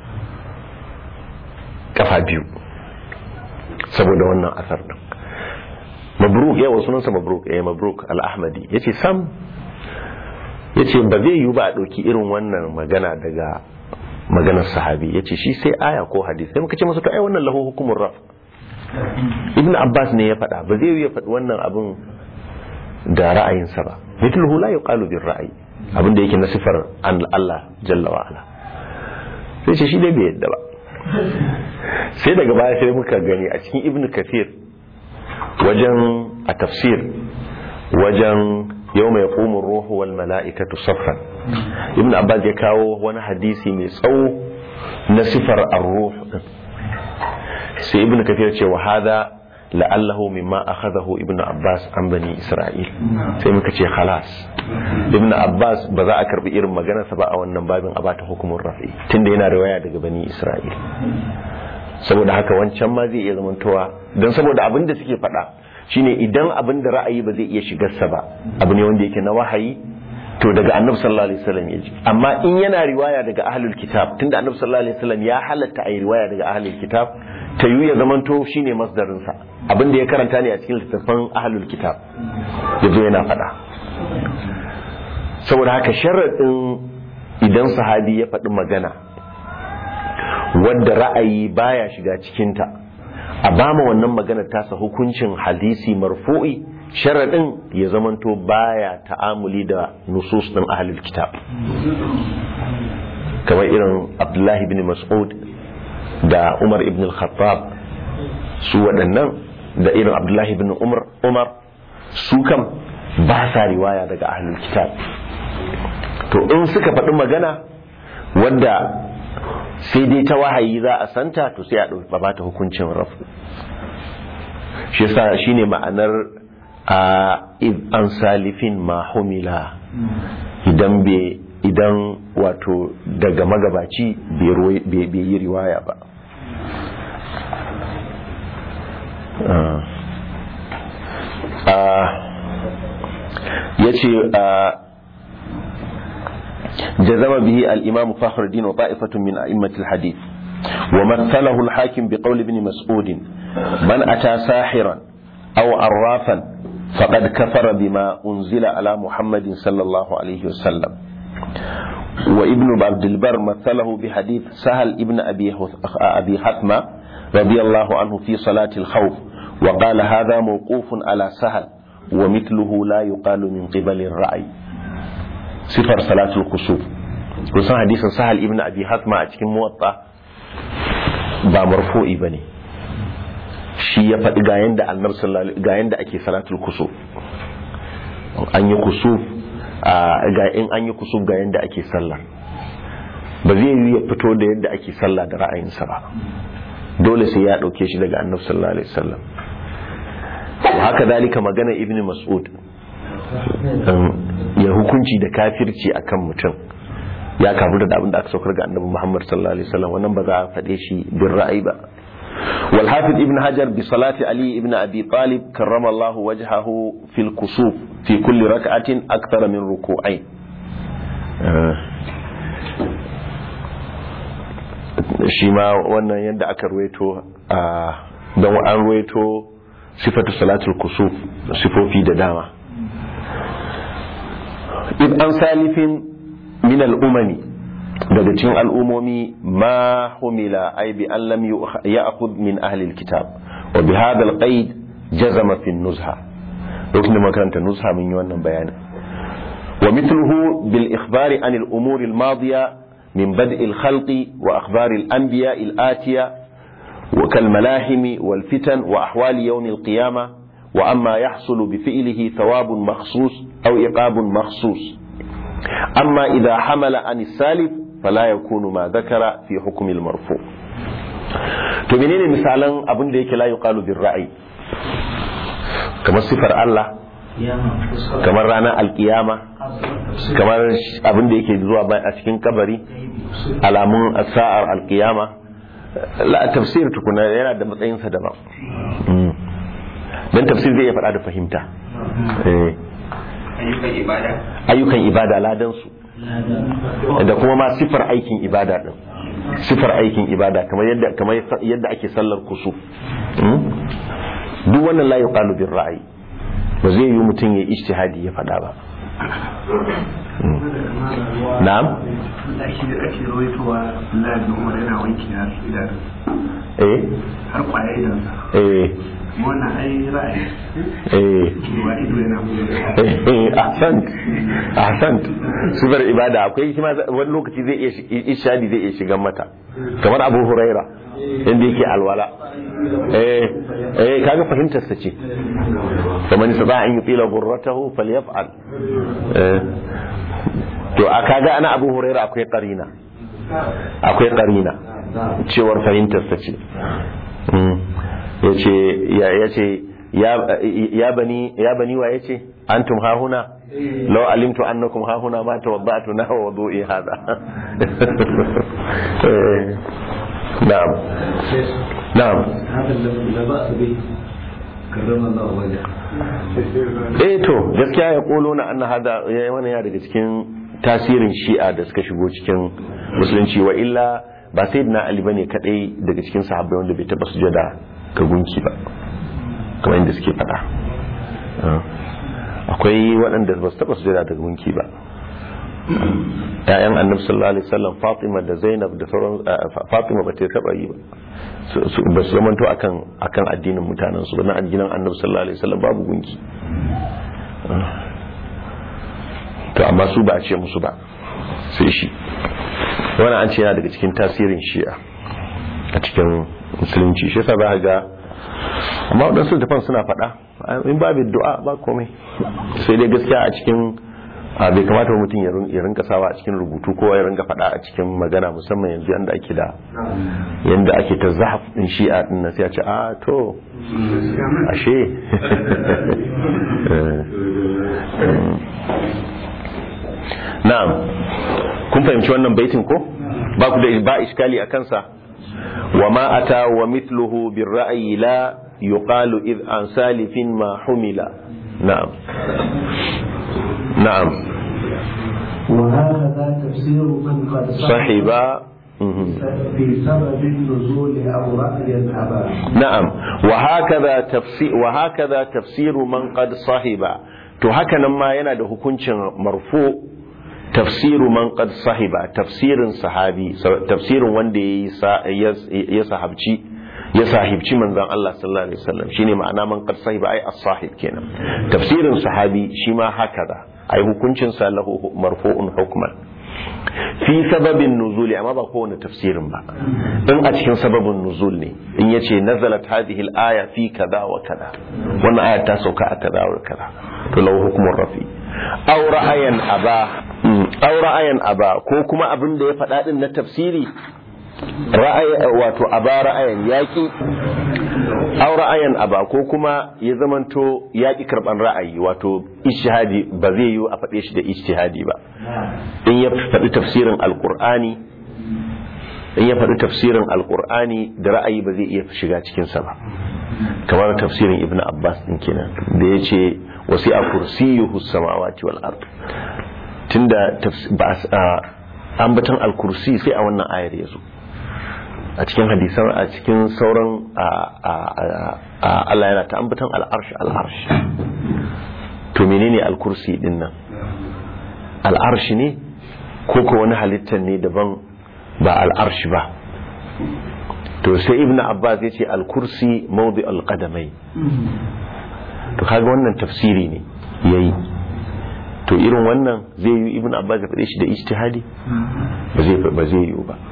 kafa biyu saboda wannan asar din mabruk yawa sunansa mabruk eh mabruk al-ahmadi yace sam yace ba zai yi ba a dauki irin wannan magana daga maganar sahabi yace shi sai aya ko hadisi sai muka ce masa to ai wannan lahu hukumur raf ibn abbas ne ya faɗa ba zai yi ya faɗi wannan abin da ra'ayinsa ba mithluhu la yuqalu bir ra'yi abin da yake na sifar an Allah jalla wa ala sai ce shi dai bai yadda ba sai daga baya sai muka gani a cikin ibn kathir wajen a tafsir wajen yau mai ƙumin ruhu wal mala'ikatu saffan ibn abbas ya kawo wani hadisi mai tsawo na sifar ar-ruh sai ibn kathir ce wa hada la'allahu mimma akhadahu ibn abbas an bani isra'il sai muka ce khalas ibn abbas ba za a karbi irin maganarsa ba a wannan babin a bata hukumin rafi tunda yana riwaya daga bani isra'il saboda haka wancan ma zai iya zamantowa don saboda abin da suke faɗa shine idan abin da ra'ayi ba zai iya shigarsa ba abu ne wanda yake na wahayi to daga annabi sallallahu alaihi wasallam ya ji amma in yana riwaya daga ahlul kitab tunda annabi sallallahu alaihi wasallam ya halatta a yi riwaya daga ahlul kitab ta yi ya zamanto shine masdarin sa abin da ya karanta ne a cikin littattafan ahlul kitab yazo yana faɗa saboda haka sharadin idan sahabi ya faɗi magana wadda ra'ayi baya shiga cikinta a bama wannan maganar tasa hukuncin hadisi marfu'i sharaɗin ya zamanto baya ta'amuli da nusus ɗin ahlul kitab kamar irin abdullahi bin mas'ud da umar ibn al-khattab su waɗannan da irin abdullahi bin umar umar su kam ba sa riwaya daga ahlul kitab to in suka faɗi magana wadda sai dai ta wahayi za a santa to sai a ɗauki ba ta hukuncin rafu shi yasa shine ma'anar a an salifin ma humila idan bai idan wato daga magabaci bai yi riwaya ba ya ce جزم به الإمام فخر الدين وطائفة من أئمة الحديث ومثله الحاكم بقول ابن مسعود من أتى ساحرا أو عرافا فقد كفر بما أنزل على محمد صلى الله عليه وسلم وابن عبد البر مثله بحديث سهل ابن أبي أبي حثمة رضي الله عنه في صلاة الخوف وقال هذا موقوف على سهل ومثله لا يقال من قبل الرأي sifar salatul kusuf kusan hadisin sahal ibn abi hatma a cikin muwatta ba marfu'i bane shi ya faɗi ga yanda annabi sallallahu ga yanda ake salatul kusuf an yi kusuf ga in an yi kusuf ga yanda ake sallah ba zai yi ya fito da yadda ake sallah da ra'ayinsa ba dole sai ya ɗauke shi daga annabi sallallahu alaihi wasallam haka dalika magana ibn mas'ud ya hukunci da kafirci akan mutum ya kafu da abin da aka saukar ga annabi Muhammad sallallahu alaihi wasallam wannan ba za a faɗe shi bin ra'ayi ba wal hafiz ibn hajar bi salati ali ibn abi talib karrama Allah wajhahu fil kusuf fi kulli rak'atin akthara min ruku'ain shi ma wannan yadda aka ruwaito a don an ruwaito sifatu salatul kusuf sifofi da dama in an salifin min al'umami daga cikin al'umomi ma humila ai bi an lam ya'khudh min ahli alkitab wa bi hadha alqaid jazama fi nuzha lokacin da makaranta nuzha mun yi wannan bayanin wa mithluhu bil ikhbari an al umur al madiya min bad' al khalq wa akhbar al anbiya al atiya wa kal malahim wal fitan wa ahwal yawm al qiyamah وأما يحصل بفعله ثواب مخصوص أو إقاب مخصوص أما إذا حمل عن السالف فلا يكون ما ذكر في حكم المرفوع to menene misalan abin da yake la yuqalu bir ra'yi kamar sifar Allah kamar ranar alkiyama kamar abin da yake zuwa a cikin kabari alamun sa'ar alkiyama la tafsir tukuna yana da matsayinsa daban don tafsir zai iya faɗa da fahimta ayyukan ibada ayyukan ibada ladansu da kuma ma sifar aikin ibada din sifar aikin ibada kamar yadda kamar yadda ake sallar kusu duk wannan la yuqalu bir ra'ayi ba zai yi mutum ya ijtihadi ya faɗa ba na'am da ake da ake rawaitowa Allah da Umar yana wanki har idanu eh har kwaya idan eh wannan ai ra'ayi eh cewa ido yana eh ahsant ahsant sifar ibada akwai shi ma wani lokaci zai iya ishadi zai iya shigan mata kamar Abu Huraira inda yake alwala eh eh kaga fahimtar sa ce kamar ni sada an yutila gurratahu falyaf'al eh to a kaga ana Abu Huraira akwai qarina akwai qarina cewar fahimtar sa ce yace ya yace ya ya bani ya bani wa yace antum ha huna law alimtu annakum ha huna ma tawadda'tu na wa wudu'i hada na'am na'am هذا لا بأس به كرم الله وجهه eh to gaskiya ya kolo na anna hada ya wani ya daga cikin tasirin shi'a da suka shigo cikin musulunci wa illa ba sai na ali bane kadai daga cikin sahabbai wanda bai taba sujada ga gunki ba kamar yadda suke faɗa akwai waɗanda ba su taba sujada ga gunki ba ƴaƴan annabi sallallahu alaihi wasallam Fatima da Zainab da sauran Fatima ba ta taba yi ba ba su zamanto akan akan addinin mutanen su ba na addinin annabi sallallahu alaihi wasallam babu gunki to amma su ba a ce musu ba sai shi wannan an ce yana daga cikin tasirin shi'a a cikin musulunci shi yasa za ka ga amma waɗansu tafan suna faɗa in babu du'a ba komai sai dai gaskiya a cikin a bai kamata mutum ya rinka sawa a cikin rubutu ko ya rinka faɗa a cikin magana musamman yanzu yanda ake da yanda ake ta zahaf din shi'a din na sai a ce a to ashe na'am kun fahimci wannan baitin ko ba ku da ba iskali a kansa wa ma ata wa mithluhu bir ra'yi la yuqalu id an salifin ma humila na'am نعم وهكذا تفسير من قد صحب في سبب النزول أو رأي أبا نعم وهكذا تفسير وهكذا تفسير من قد صحب to haka nan ma yana da hukuncin marfu tafsiru man qad sahiba tafsirin sahabi tafsirin wanda ya sahabci ya sahibci manzon Allah sallallahu alaihi wasallam shine ma'ana man qad sahiba ai as-sahib kenan tafsirin sahabi shi ma hakaza ai hukuncin sa lahu marfu'un hukman fi sababin nuzuli amma ba kowane tafsirin ba in a cikin sababin nuzul ne in yace nazalat hadhihi al-aya fi kaza wa kaza wannan aya ta sauka a kaza wa kaza to lahu hukmun rafi aw ra'ayan aba aw ra'ayan aba ko kuma abin da ya faɗa din na tafsiri ra'ayi wato aba ra'ayan yaki aw ra'ayan aba ko kuma ya zamanto yaki karban ra'ayi wato ijtihadi ba zai yi a faɗe shi da ijtihadi ba in ya faɗi tafsirin alqur'ani in ya faɗi tafsirin alqur'ani da ra'ayi ba zai iya shiga cikin sa ba kamar tafsirin ibn abbas din kenan da ya ce wasi a kursiyuhu samawati wal ard tunda ambaton al-kursi sai a wannan ayar yazo a cikin hadisan a cikin sauran Allah yana ta ambaton al-arsh al-arsh to menene al-kursi din nan al-arsh ne ko ko wani halittar ne daban ba al-arsh ba to sai ibn abbas ya ce al-kursi mawdi al-qadamai to kaga wannan tafsiri ne yayi to irin wannan zai yi ibn abbas ya faɗe shi da ijtihadi ba zai ba zai yi ba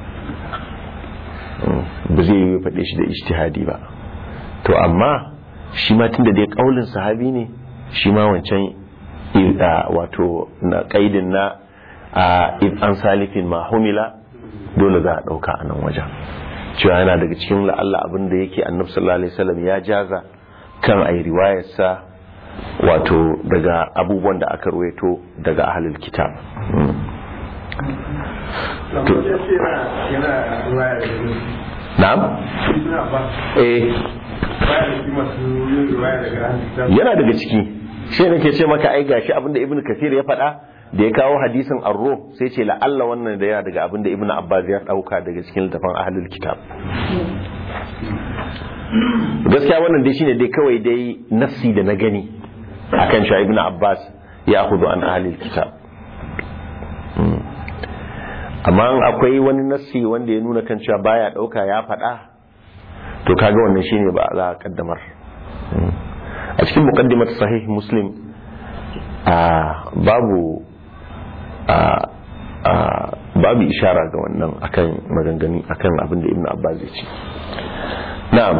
ba zai yi faɗe shi da ijtihadi ba to amma shi ma tunda dai kaulin sahabi ne shi ma wancan wato na kaidin na an salifin ma humila dole za a ɗauka a nan wajen cewa yana daga cikin la'alla abin da yake annabi sallallahu alaihi wasallam ya jaza kan ayi riwayarsa wato daga abubuwan da aka ruwaito daga ahlul kitab na'am eh yana daga ciki shi nake ce maka ai gashi abinda ibn kathir ya faɗa da ya kawo hadisin arro sai ce la'alla wannan da yana daga abin da ibn abbas ya dauka daga cikin littafin ahlul kitab gaskiya wannan dai shine dai kawai dai nassi da na gani akan shi ibn abbas ya hudu an ahlul kitab amma akwai wani nassi wanda ya nuna kan cewa baya dauka ya faɗa to kaga wannan shine ba za a kaddamar a cikin muqaddimat sahih muslim a babu a a babu ishara ga wannan akan maganganu akan abin da ibnu abbas ya ce na'am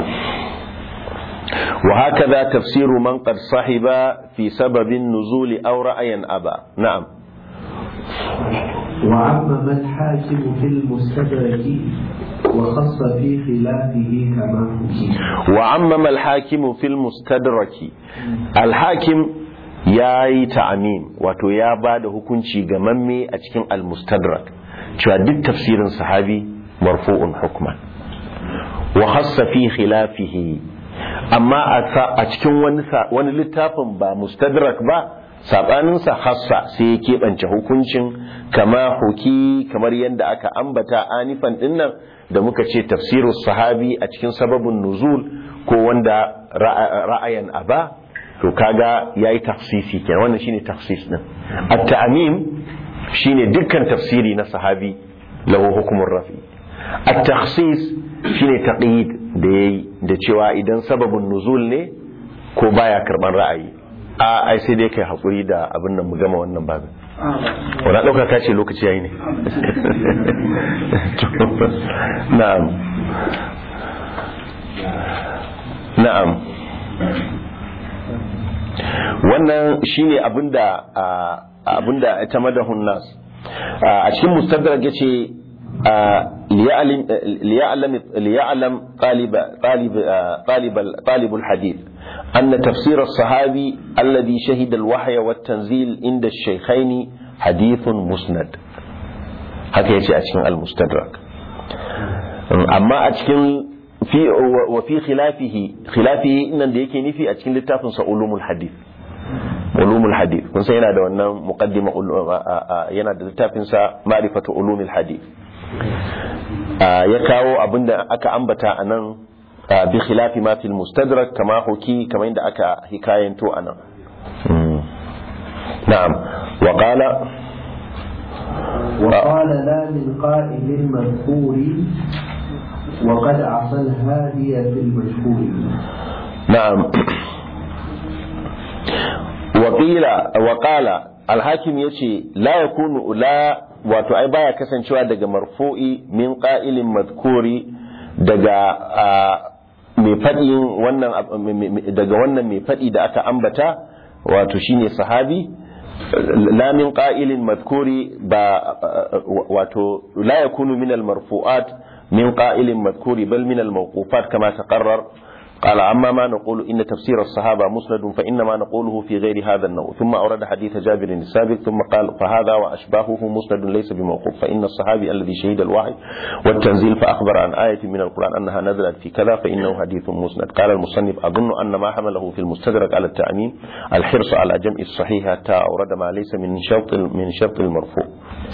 wa hakaza tafsiru man qad sahiba fi sababin nuzuli aw ra'ayan aba na'am وعمم الحاكم في المستدرك وخص في خلافه كما حكي وعمم الحاكم في المستدرك الحاكم ya yi ta'amim wato ya ba da hukunci ga mamme a cikin al-mustadrak cewa duk tafsirin sahabi marfu'un hukman wa khassa fi khilafihi amma a cikin wani wani littafin ba mustadrak ba sabanin sa hassa sai ya keɓance hukuncin kama huki kamar yadda aka ambata anifan dinnan da muka ce tafsirus sahabi a cikin sababin nuzul ko wanda ra'ayan aba to kaga yayi tafsisi kenan wannan shine tafsis din at-ta'mim shine dukkan tafsiri na sahabi lahu hukumur rafi at-takhsis shine taqyid da yayi da cewa idan sababin nuzul ne ko baya karban ra'ayi a ai sai dai kai hakuri da abin nan mu gama wannan babin wala dauka ka ce lokaci yayi ne na'am na'am wannan shine abinda abinda ta madahun nas a cikin mustadrak yace liya'lam liya'lam talib talib talib talib alhadith أن تفسير الصحابي الذي شهد الوحي والتنزيل عند الشيخين حديث مسند هكذا يجي أتكين المستدرك أما أتكين في وفي خلافه خلافه إن ديكي نفي أتكين لتافن علوم الحديث ulumul hadith kun san yana da wannan muqaddima yana da littafin sa ma'rifatu ulumul hadith ya kawo abinda aka ambata anan bi khilafi ma fil mustadrak kama huki kamar inda aka hikayanto anan na'am wa qala وقال لا من قائل مذكور وقد عصى الهادي في المشهور نعم وقيل وقال الحاكم yace la yakunu la wato ai baya kasancewa daga marfu'i min qa'ilin madhkuri daga mai fadin wannan daga wannan mai fadi da aka ambata wato shine sahabi la min qa'ilin madhkuri ba wato la yakunu min al marfu'at min qa'ilin madhkuri bal min al mawqufat kama taqarrar قال أما ما نقول إن تفسير الصحابة مسند فإنما نقوله في غير هذا النوع ثم أورد حديث جابر السابق ثم قال فهذا وأشباهه مسند ليس بموقوف فإن الصحابي الذي شهد الوحي والتنزيل فأخبر عن آية من القرآن أنها نزلت في كذا فإنه حديث مسند قال المصنف أظن أن ما حمله في المستدرك على التأمين الحرص على جمع الصحيح حتى أورد ما ليس من شرط من شرط المرفوع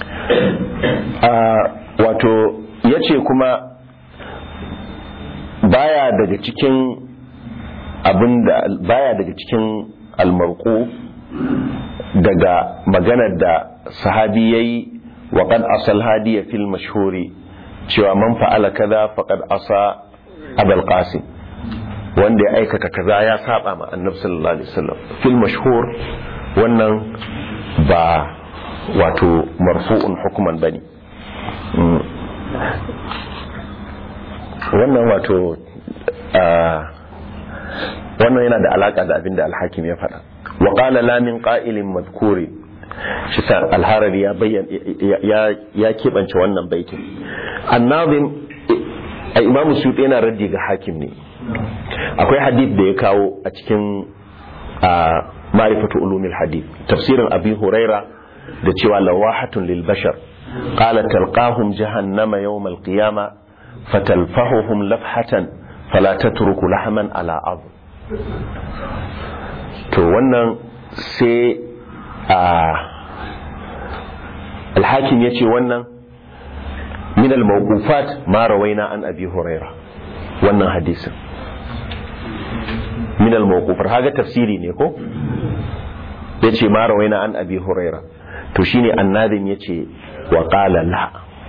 آه واتو يتشي كما baya daga cikin abinda baya daga cikin almarku daga maganar da sahabi yayi wa qad asal hadiya fil mashhuri cewa man fa'ala kaza faqad asa abul qasim wanda ya aikata kaza ya saba ma annabi sallallahu alaihi wasallam fil mashhur wannan ba wato marfu'un hukuman bane wannan wato wannan yana da alaka da abin da alhakim ya faɗa wa qala la min qa'ilin madhkuri shi sa alharari ya bayyana ya ya kebance wannan baitin annabin imamu suyuti yana raddi ga hakim ne akwai hadith da ya kawo a cikin ma'rifatu ulumil hadith tafsirin abi huraira da cewa lawahatun lil bashar qala talqahum jahannama yawm al qiyamah فتلفحهم لفحة فلا تترك لحما على عظم to wannan sai a alhakim ya ce wannan min al-mawqufat ma rawaina an abi huraira wannan hadisin min al-mawqufar haga tafsiri ne ko yace ma rawaina an abi huraira to shine annadin yace wa qala la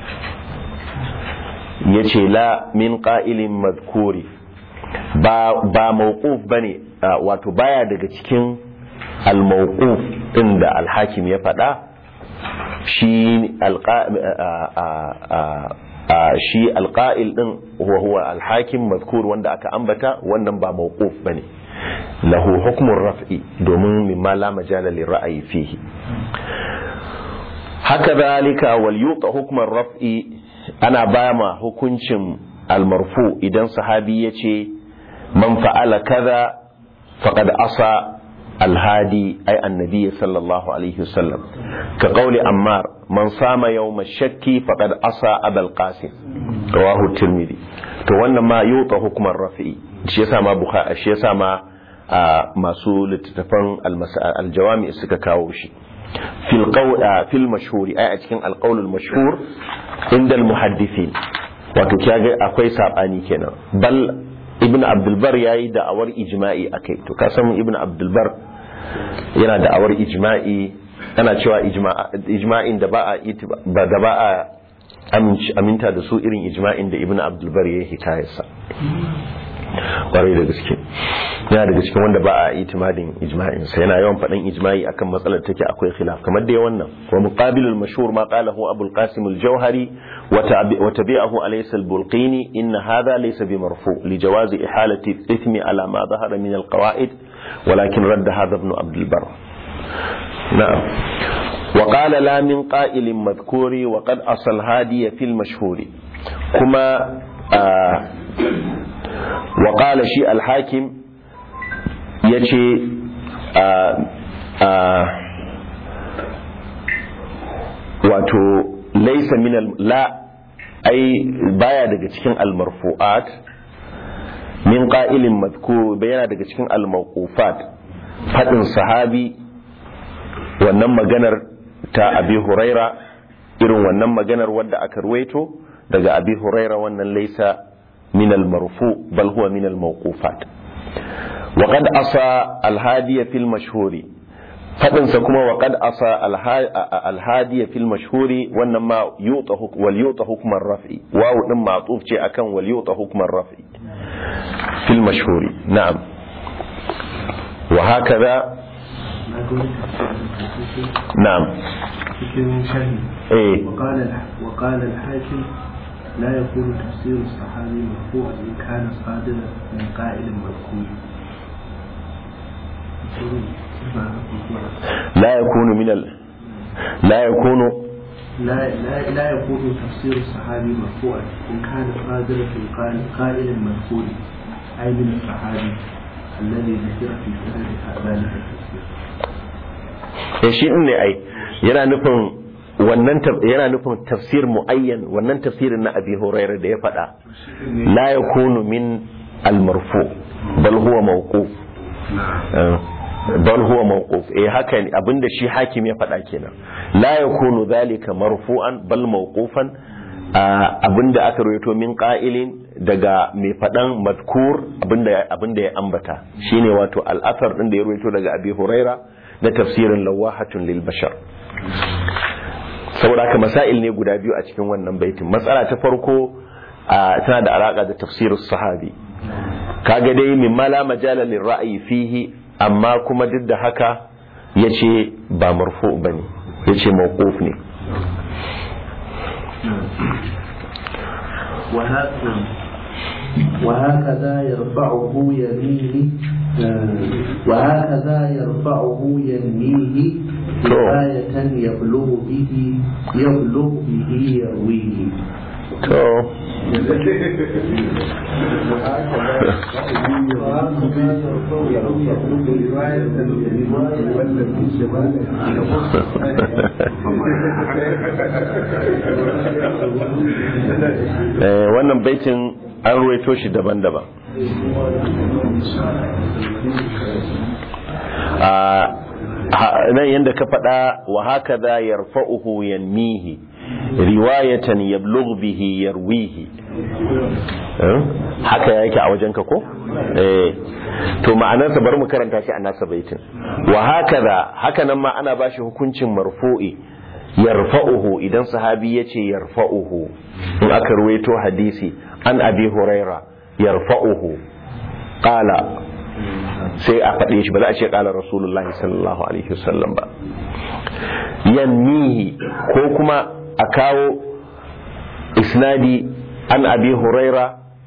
yace la min qa'ilin madhkuri ba ba mawquf bane wato baya daga cikin al-mawquf din da al-hakim ya faɗa shi shi alƙa'il ɗin huwa huwa alhakim mazkur wanda aka ambata wannan ba mawquf bane lahu hukmun raf'i domin mimma la majala li ra'ayi fihi haka zalika wal yuqa hukman raf'i ana bama hukuncin almarfu idan sahabi yace man fa'ala kaza faqad asa الهادي أي النبي صلى الله عليه وسلم كقول أمار من صام يوم الشك فقد عصى أبا القاسم رواه الترمذي to wannan ma yuta hukumar rafi'i shi yasa ma bukhari shi yasa ma masu littattafan aljawami suka kawo shi fil qawl fil mashhuri ai a cikin alqawl al mashhur inda al muhaddithin wato kiyaga akwai sabani kenan bal ibn abdulbar ya yi da'awar ijma'i a kai to kasan ibn abdulbar yana da'awar ijma'i ana cewa ijma'in da ba a da ba a aminta da su irin ijma'in da ibn abdulbar ya yi hikayarsa kwarai da gaske yana daga cikin wanda ba a itimadin ijma'in sa yana yawan faɗin ijma'i akan matsalar take akwai khilaf kamar da wannan wa muqabilul mashhur ma qalahu abul qasim al-jawhari wa tabi'ahu alaysa al-bulqini in hadha laysa bi marfu li jawazi ihalati al-ithmi ala ma dhahara min al-qawa'id walakin radda hadha ibn abd al-barr na'am وقال لا من قائل مذكور وقد أصل هادي في المشهور كما آه وقال شيء الحاكم يجي آه آه wato laisa min la ai baya daga cikin almarfu'at min qa'ilin madhkur bayana daga cikin almawqufat fadin sahabi wannan maganar ta abi huraira irin wannan maganar wadda aka ruwaito daga abi huraira wannan laisa من المرفوع بل هو من الموقوفات وقد أصى الهادي في المشهور فدنسا كما وقد أصى الهادي في المشهور وانما يوطى وليوطى حكم الرفع واو نما معطوف شيء أكن وليوطى حكم الرفع في المشهور نعم وهكذا نعم ايه وقال وقال الحاكم لا يكون تفسير الصحابي مرفوعا إن كان صادرا من قائل مذكور لا يكون من ال... لا يكون لا لا لا يكون تفسير الصحابي مرفوعا إن كان صادرا من قائل قائل مذكور أي من الصحابي الذي ذكر في سند ذلك التفسير. shi ne ai yana nufin wannan yana nufin tafsir muayyan wannan tafsirin na abi huraira da ya faɗa la yakunu min al-marfu bal huwa mawquf bal huwa mawquf eh haka ne abinda shi hakim ya faɗa kenan la yakunu dhalika marfu'an bal mawqufan abinda aka rawaito min qa'ilin daga mai faɗan madkur abinda abinda ya ambata shine wato al-athar din da ya rawaito daga abi huraira na tafsirin lawahatun lil bashar saboda haka masail ne guda biyu a cikin wannan baitin matsala ta farko tana da alaka da tafsirus sahabi kaga dai min mala majala lil ra'yi fihi amma kuma duk da haka yace ba marfu bane yace mawquf ne وهكذا يرفعه يمينه وهكذا يرفعه ينميه رواية يبلغ به يبلغ به يرويه to wannan baitin an ruwaito shi daban-daban nan yanda ka faɗa wa haka za yarfa'uhu yanmihi riwayatan yablugh bihi yarwihi haka yake a wajen ka ko eh to ma'anarsa bari mu karanta shi a nasa baitin wa haka za haka nan ma ana bashi hukuncin marfu'i yarfa'uhu idan sahabi yace yarfa'uhu in aka ruwaito hadisi an abi huraira yarfa'uhu qala sai a faɗe shi ba za a ce ƙalar rasulullahi sallallahu alaihi wasallam ba yanmihi ko kuma a kawo isnadi an abi huraira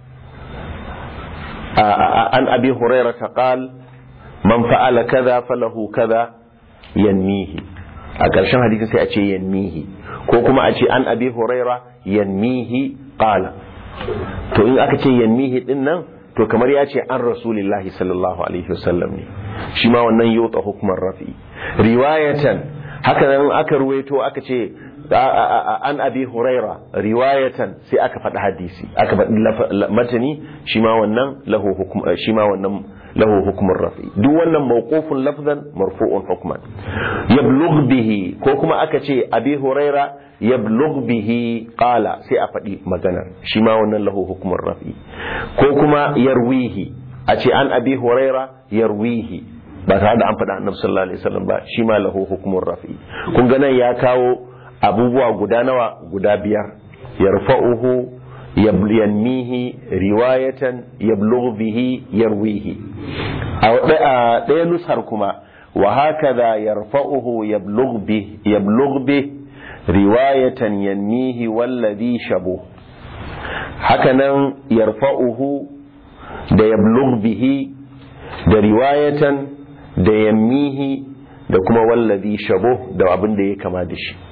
an abi huraira ta ƙal man fa'ala kaza falahu kaza yanmihi a ƙarshen hadisin sai a ce yanmihi ko kuma a ce an abi huraira yanmihi ƙala to in aka ce yanmihi din nan to kamar ya ce an rasulillahi sallallahu alaihi wasallam ne shi ma wannan yota hukumar rafi riwayatan haka nan aka ruwaito aka ce an abi huraira riwayatan sai aka faɗi hadisi aka faɗi matani shi ma wannan lahu hukum shi ma wannan lahu hukumar rafi duk wannan mawqufun lafzan marfu'un hukman yablugh bihi ko kuma aka ce abi huraira yablugh bihi qala sai a faɗi maganar shi ma wannan lahu hukumar rafi ko kuma yarwihi a ce an abi huraira yarwihi ba tare da an faɗa annabi sallallahu alaihi wasallam ba shi ma lahu hukumar rafi kun ga nan ya kawo abubuwa guda nawa guda biyar yarfa'uhu yanmihi riwayatan yablugh bihi yarwihi a ɗaya nusar kuma wa hakaza yarfa'uhu yablugh bihi yablugh bihi riwayatan yanmihi wallazi shabu hakanan yarfa'uhu da yablugh bihi da riwayatan da yanmihi da kuma wallazi shabu da abin da ya kama da shi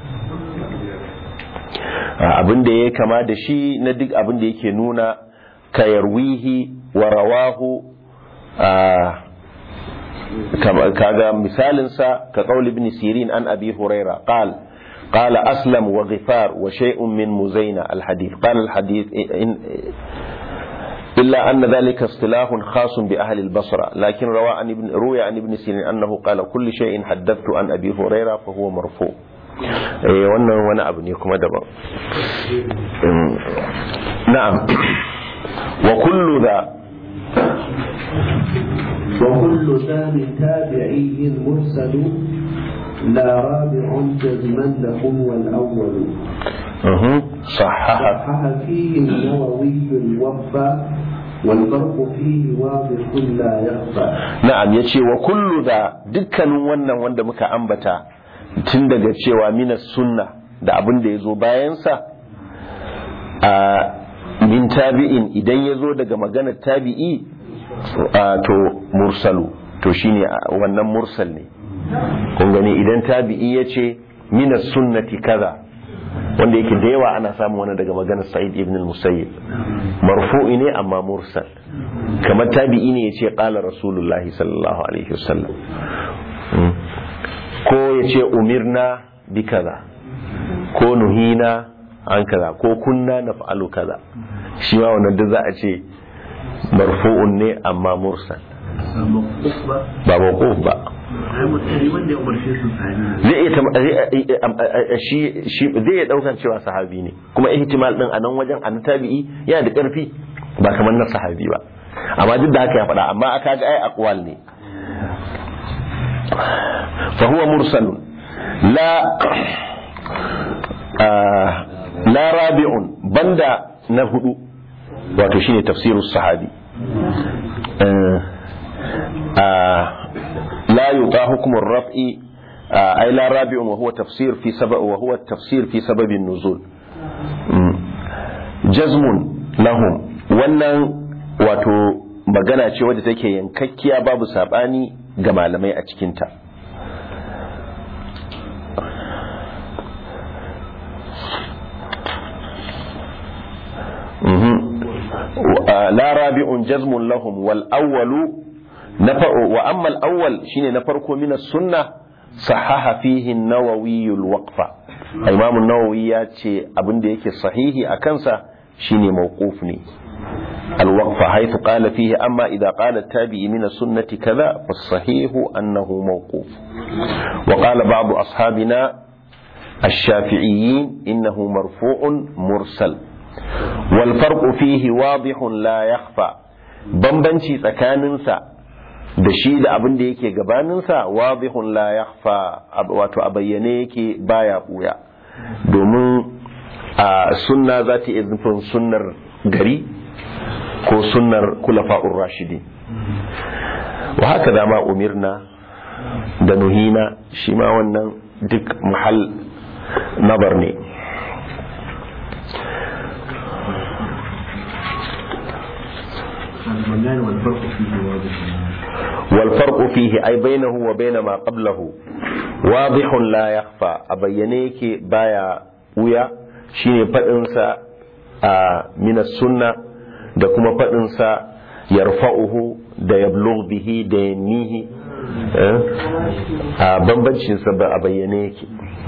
abin da ya kama da shi na duk abin da yake nuna ka yarwihi wa rawahu kaga misalinsa ka qaul ibn sirin an abi huraira qala قال أسلم وغفار وشيء من مزينة الحديث قال الحديث إن إلا أن ذلك اصطلاح خاص بأهل البصرة لكن روى عن ابن روي عن ابن سيرين أنه قال كل شيء حدثت عن أبي هريرة فهو مرفوع eh wannan wani abu ne kuma daban na'am wa kullu da wa kullu thani tabi'iyyin mursal لا رابع جزما لهم والأول صحح صحح فيه النووي الوفى والفرق فيه واضح لا يخفى na'am yace wa kullu da dukkanin wannan wanda muka ambata tun daga cewa minas sunna da abin da ya zo bayansa a min tabi'in idan ya zo daga maganar tabi'i to mursalu to shine wannan mursal ne kun gani idan tabi'i ya ce minas sunnati kaza wanda yake da yawa ana samun wani daga maganar sa'id ibn al-musayyib marfu'i ne amma mursal kamar tabi'i ne ya ce qala rasulullahi sallallahu alaihi wasallam ko ya ce umirna bi kaza ko nuhina an kaza ko kunna na fa'alu kaza shi ma wannan duk za a ce marfu'un ne amma mursal ba mawquf ba zai iya shi shi zai iya daukan cewa sahabi ne kuma ihtimal din a nan wajen an tabi'i yana da karfi ba kamar na sahabi ba amma duk da haka ya faɗa amma aka ga ai aqwal ne fa huwa mursalun la la rabi'un banda na hudu wato shine tafsirus sahabi لا يطاع حكم الرفع أي لا رابع وهو تفسير في سبب وهو التفسير في سبب النزول جزم لهم wannan wato magana ce wadda take yankakkiya babu sabani ga malamai a cikinta la rabi'un jazmun lahum wal awwalu wa amma al-awwal shine na farko min sunna sahaha fihi an-nawawi al-waqfa imam an-nawawi ya ce abin da yake sahihi a kansa shine mawquf ne al-waqfa haythu qala fihi amma idha qala at-tabi'i min as-sunnati kaza fa sahihu annahu mawquf وقال بعض أصحابنا الشافعيين إنه مرفوع مرسل والفرق فيه واضح لا يخفى بمبنشي تكاننسا da shi da abin da yake gabaninsa wadihun la yakhfa wato a bayyane yake baya buya domin a sunna za ta iya nufin sunnar gari ko sunnar kulafa'ur rashidi wa haka dama umirna da nuhina shi ma wannan duk mahal nabar ne المنان والفرق فيه واضح والفرق فيه أي بينه وبين ما قبله واضح لا يخفى أبينيك بايا ويا شيني فإنسا من السنة da kuma faɗinsa yarfa'uhu da yablugh bihi da yannihi a bambancinsa ba a bayyane yake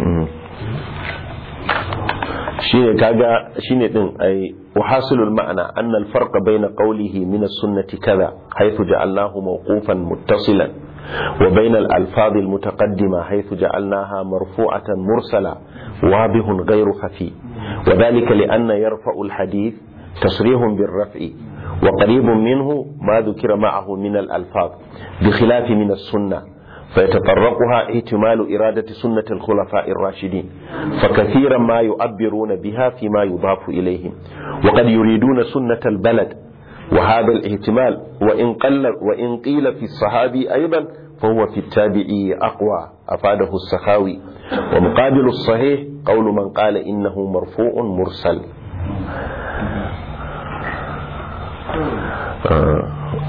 shine kaga shine din ai wahasilul ma'ana anna al-farqa bayna qawlihi min as-sunnati kaza haythu ja'alnahu mawqufan muttasilan wa bayna al-alfaz al-mutaqaddima haythu ja'alnaha marfu'atan mursala wadihun ghayru khafi وذلك لأن يرفع الحديث تصريح بالرفع وقريب منه ما ذكر معه من الألفاظ بخلاف من السنة فيتطرقها احتمال إرادة سنة الخلفاء الراشدين فكثيرا ما يعبرون بها فيما يضاف إليهم وقد يريدون سنة البلد وهذا الاحتمال وإن, قل وإن قيل في الصحابي أيضا فهو في التابعي أقوى أفاده السخاوي ومقابل الصحيح قول من قال إنه مرفوع مرسل آه.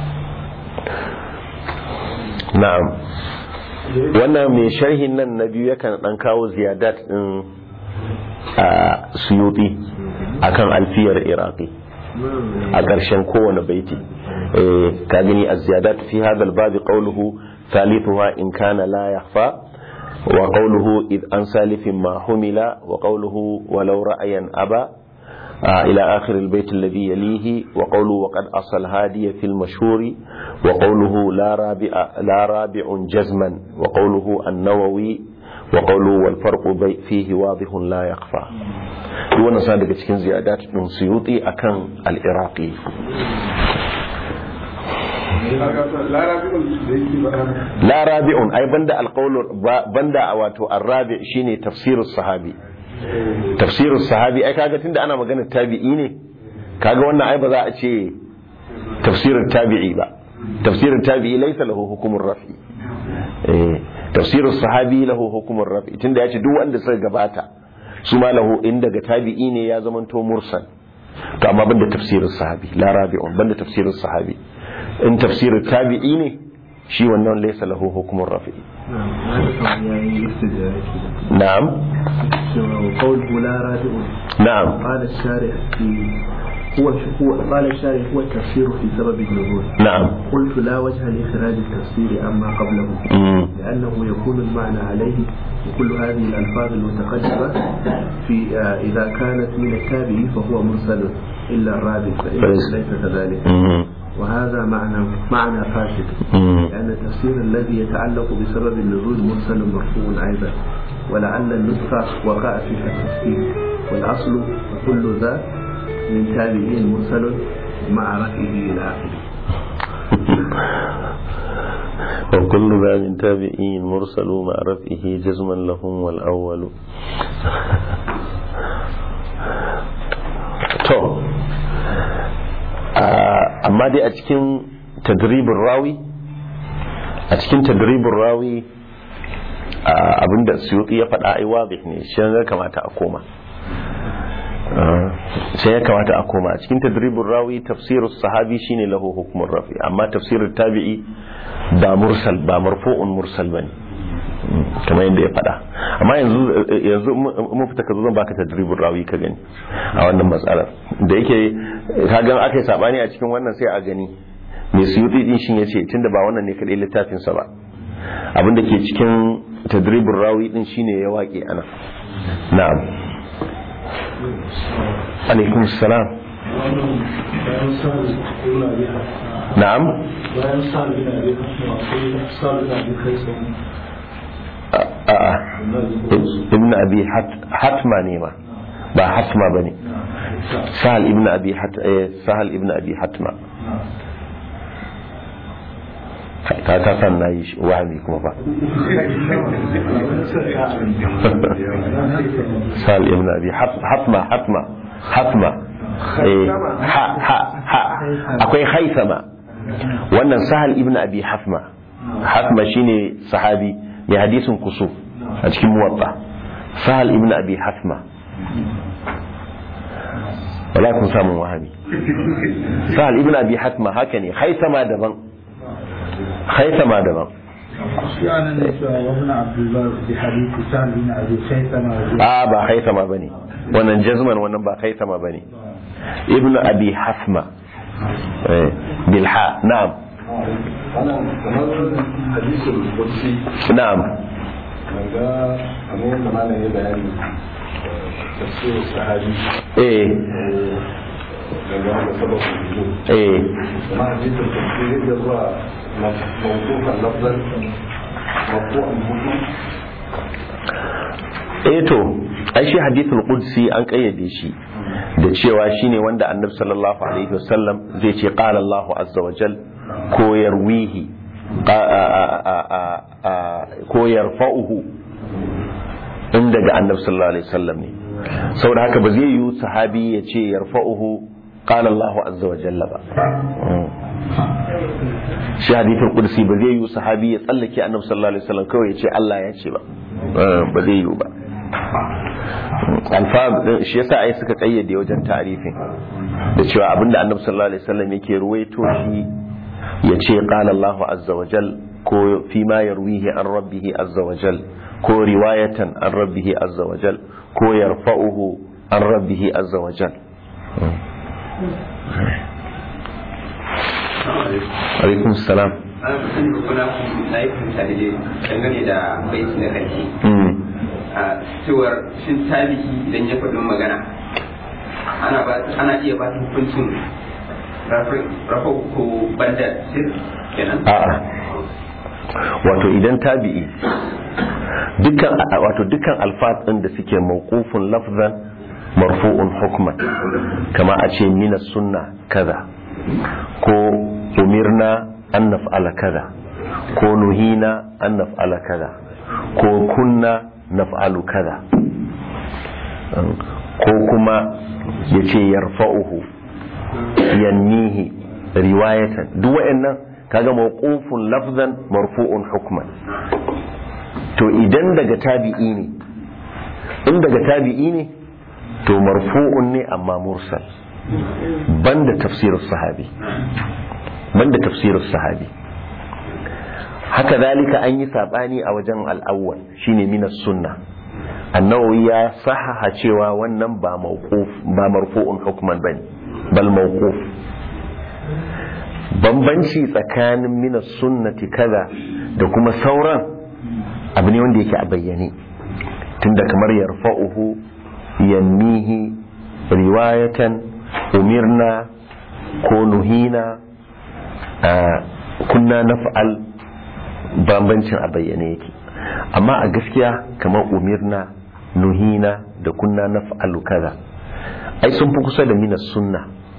نعم wannan mai sharhin nan na biyu yakan dan kawo ziyadat din a suyuti akan alfiyar iraqi a ƙarshen kowane baiti ka gani a ziyadat fi hadal babi qawluhu thalithuha in kana la yakhfa wa qawluhu id an salifin ma humila wa qawluhu walau ra'ayan aba إلى آخر البيت الذي يليه وقوله وقد أصل هادي في المشهور وقوله لا رابع, لا رابع جزما وقوله النووي وقوله والفرق فيه واضح لا يخفى دون صادق cikin ziyadat din suyuti akan al-iraqi la rabi'un ai banda alqawl banda wato ar-rabi' shine tafsirus sahabi tafsirin sahabi ai kaga tunda ana maganar tabi'i ne kaga wannan ai ba za a ce tafsirin tabi'i ba tafsirin tabi'i laysa lahu hukumur rafi eh tafsirin sahabi lahu hukumur rafi tunda ya ce duk wanda suka gabata su ma lahu in daga tabi'i ne ya zamanto mursal to amma banda tafsirin sahabi la rabi'un banda tafsirin sahabi in tafsirin tabi'i ne shi wannan laysa lahu hukumur rafi نعم وقوله لا رادع نعم قال الشارع في هو هو قال الشارع هو التفسير في سبب النزول نعم قلت لا وجه لإخراج التفسير عما قبله مم. لأنه يكون المعنى عليه وكل هذه الألفاظ المتقدمة في آه، إذا كانت من التابع فهو مرسل إلا الرابع فإن فليس- ليس كذلك مم. وهذا معنى معنى فاسد مم. لأن التفسير الذي يتعلق بسبب النزول مرسل مرفوع أيضا ولعل النسخة وقع فيها التفسير والأصل وكل ذا من تابعين مرسل مع رفعه إلى آخره وكل ذا من تابعين مرسل مع رفعه جزما لهم والأول to amma dai a cikin tadribin rawi a cikin tadribin rawi abinda suyuki ya faɗa ai wadih ne shi ya kamata a koma sai ya kamata a koma a cikin tadribin rawi tafsirin sahabi shine lahu hukumar rafi amma tafsirin tabi'i ba mursal ba marfu'un mursal bane kamar yadda ya faɗa amma yanzu yanzu mun fita ka zo zan baka tadribin rawi ka gani a wannan matsalar da yake ka ga aka yi sabani a cikin wannan sai a gani mai suyuti din shin yace tunda ba wannan ne kadai littafin sa ba abin da ke cikin tadribin rawi din shine ya waƙe ana na'am alaikum salam bayan na'am sa da yana da akwai sa da yana da kai sau ibn abi Hat- hatma ne ma ba hatma bane sahal ibn abi hat eh, sahal ibn abi hatma ka ta san nayi shi wahami kuma fa sahal ibn abi Hat- hatma hatma hatma eh, ha ha ha akwai haithama wannan sahal ibn abi hatma hatma shine sahabi mai hadisin kusuf a cikin muwatta sahal ibn abi hatma wala kun samun wahabi sahal ibn abi hatma haka ne haithama daban haithama daban shi anan ne cewa wabin abdullah bi hadisi sa'ad bin abi khaythama a ba haithama bane wannan jazman wannan ba haithama bane ibn abi hatma eh, bilha na'am ana kamar hadisul qudsi na'am daga kamar yadda malam ya bayani tafsir sahabi eh daga wanda sababin nuzul eh kuma hadisul qudsi zai iya zuwa mawqufan lafzan mawqufan hukum eh to ai shi hadithul qudsi an kayyade shi da cewa shine wanda annabi sallallahu alaihi wasallam zai ce qala Allahu azza wa jal ko yarwihi qa- a- a- a- a- a- ko yarfa'uhu in daga annabi sallallahu alaihi wasallam ne saboda haka ba zai yi sahabi ya ce yarfa'uhu qala Allahu azza wa jalla ba Mm. shi hadithul qudsi ba zai yi sahabi ya tsallake annabi sallallahu alaihi wasallam kawai ya ce Allah ya ce ba Eh, ba zai yi ba alfab din shi yasa ai suka kayyade wajen tarifin da cewa abinda annabi sallallahu alaihi wasallam yake ruwaito shi ya ce qala Allah azza wa jal ko fi ma yarwihi an rabbihi azza wa jal ko riwayatan an rabbihi azza wa jal ko yarfa'uhu an rabbihi azza wa jal alaikum salam an sani ba kuna na yi fahimta da dai dangane da baiti na ƙarshe Mm. a cewar shin tabi'i idan ya faɗin magana ana ba ana iya ba ta hukuncin rafa rafa ko banda sir kenan a'a wato idan tabi'i dukkan wato dukkan alfaz din da suke mawqufun lafzan marfu'un hukman kama a ce mina sunna kaza ko umirna an naf'ala kaza ko nuhina an naf'ala kaza ko kunna naf'alu kaza ko kuma yace yarfa'uhu yannihi riwayatan duk wa'annan kaga mawqufun lafzan marfu'un hukman to idan daga tabi'i ne in daga tabi'i ne to marfu'un ne amma mursal banda tafsirus sahabi banda tafsirus sahabi haka zalika an yi sabani a wajen al'awwal shine minas sunna annawawi ya sahaha cewa wannan ba mawquf ba marfu'un hukman bane bal mawquf bambanci tsakanin minas sunnati kaza da kuma sauran abu ne wanda yake a bayyane tunda kamar yarfa'uhu yannihi riwayatan umirna ko nuhina a kunna naf'al bambancin a bayyane yake amma a gaskiya kamar umirna nuhina da kunna naf'alu kaza ai sun fi kusa da minas sunna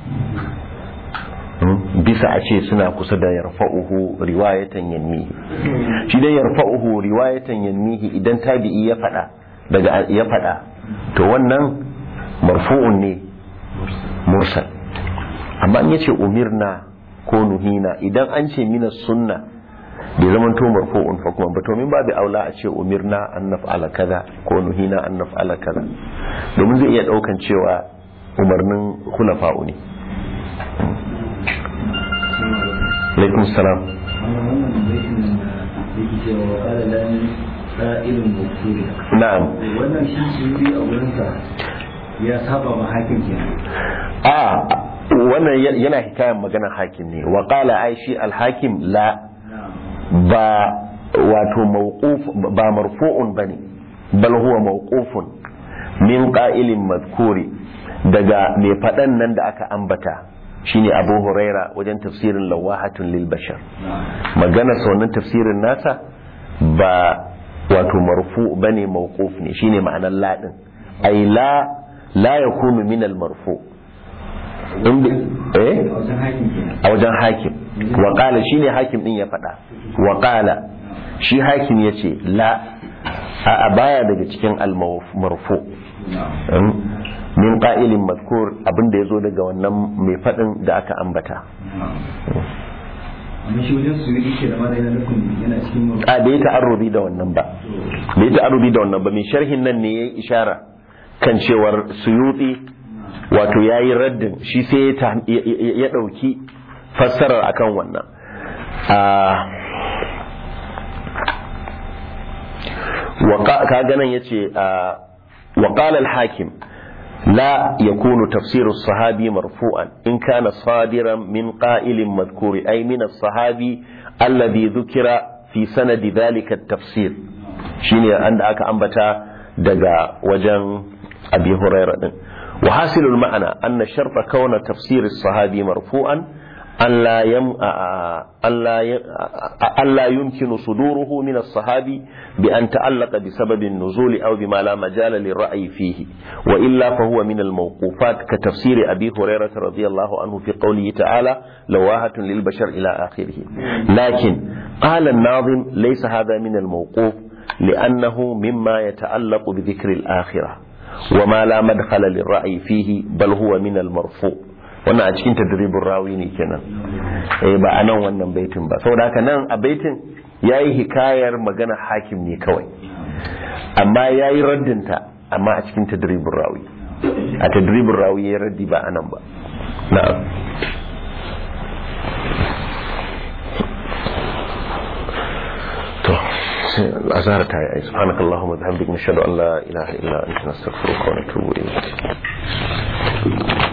bisa a ce suna kusa da yarfa'uhu riwayatan yanmihi shi dai yarfa'uhu riwayatan yanmihi idan tabi'i ya fada daga ya fada to wannan marfu'un ne mursal amma in yace umirna ko nuhina idan an ce mina sunna bai zama to marfu'un hukuma ba to min babu aula a ce umirna an naf'ala kaza ko nuhina an naf'ala kaza domin zai iya daukan cewa umarnin khulafa'u ne alaikum salam na'am wannan shi su yi a wurinsa ya saba ma hakim kenan a wannan yana hikayen maganar hakim ne wa qala aishi al-hakim la ba wato mawquf ba marfu'un bane bal huwa mawqufun min qa'ilin madhkuri daga mai fadan nan da aka ambata shine Abu Huraira wajen tafsirin lawahatun lil bashar magana wannan tafsirin nasa ba wato marfu bane mawquf ne shine ma'anar la din ai la la yakunu min al marfu inda eh a wajen hakim wa qala shine hakim din ya faɗa wa qala shi hakim yace la a baya daga cikin al marfu min qa'ilin mazkur abinda yazo daga wannan mai faɗin da aka ambata amma shi wajen su yi ke da mara yana nufin yana cikin mafi a bai ta'arrubi da wannan ba bai ta'arrubi da wannan ba mai sharhin nan ne yayi ishara kan cewar suyuti wato yayi raddin shi sai ya dauki fassarar akan wannan ka ganin yace wa qala al-hakim لا يكون تفسير الصحابي مرفوعا إن كان صادرا من قائل مذكور أي من الصحابي الذي ذكر في سند ذلك التفسير شيني عند أكا أنبتا دقا وجن أبي هريرة وحاصل المعنى أن شرط كون تفسير الصحابي مرفوعا ألا يم ألا ألا يمكن صدوره من الصحابي بأن تعلق بسبب النزول أو بما لا مجال للرأي فيه وإلا فهو من الموقوفات كتفسير أبي هريرة رضي الله عنه في قوله تعالى لواهة للبشر إلى آخره لكن قال الناظم ليس هذا من الموقوف لأنه مما يتعلق بذكر الآخرة وما لا مدخل للرأي فيه بل هو من المرفوع wannan a cikin tadribin rawi ne kenan eh ba a nan wannan baitin ba saboda haka nan a baitin yayi hikayar magana hakim ne kawai amma yayi raddinta amma a cikin tadribin rawi a tadribin rawi ya raddi ba a nan ba na'am to azhar ta yi subhanakallahumma wa bihamdika nashhadu an la ilaha illa anta nastaghfiruka wa natubu ilayk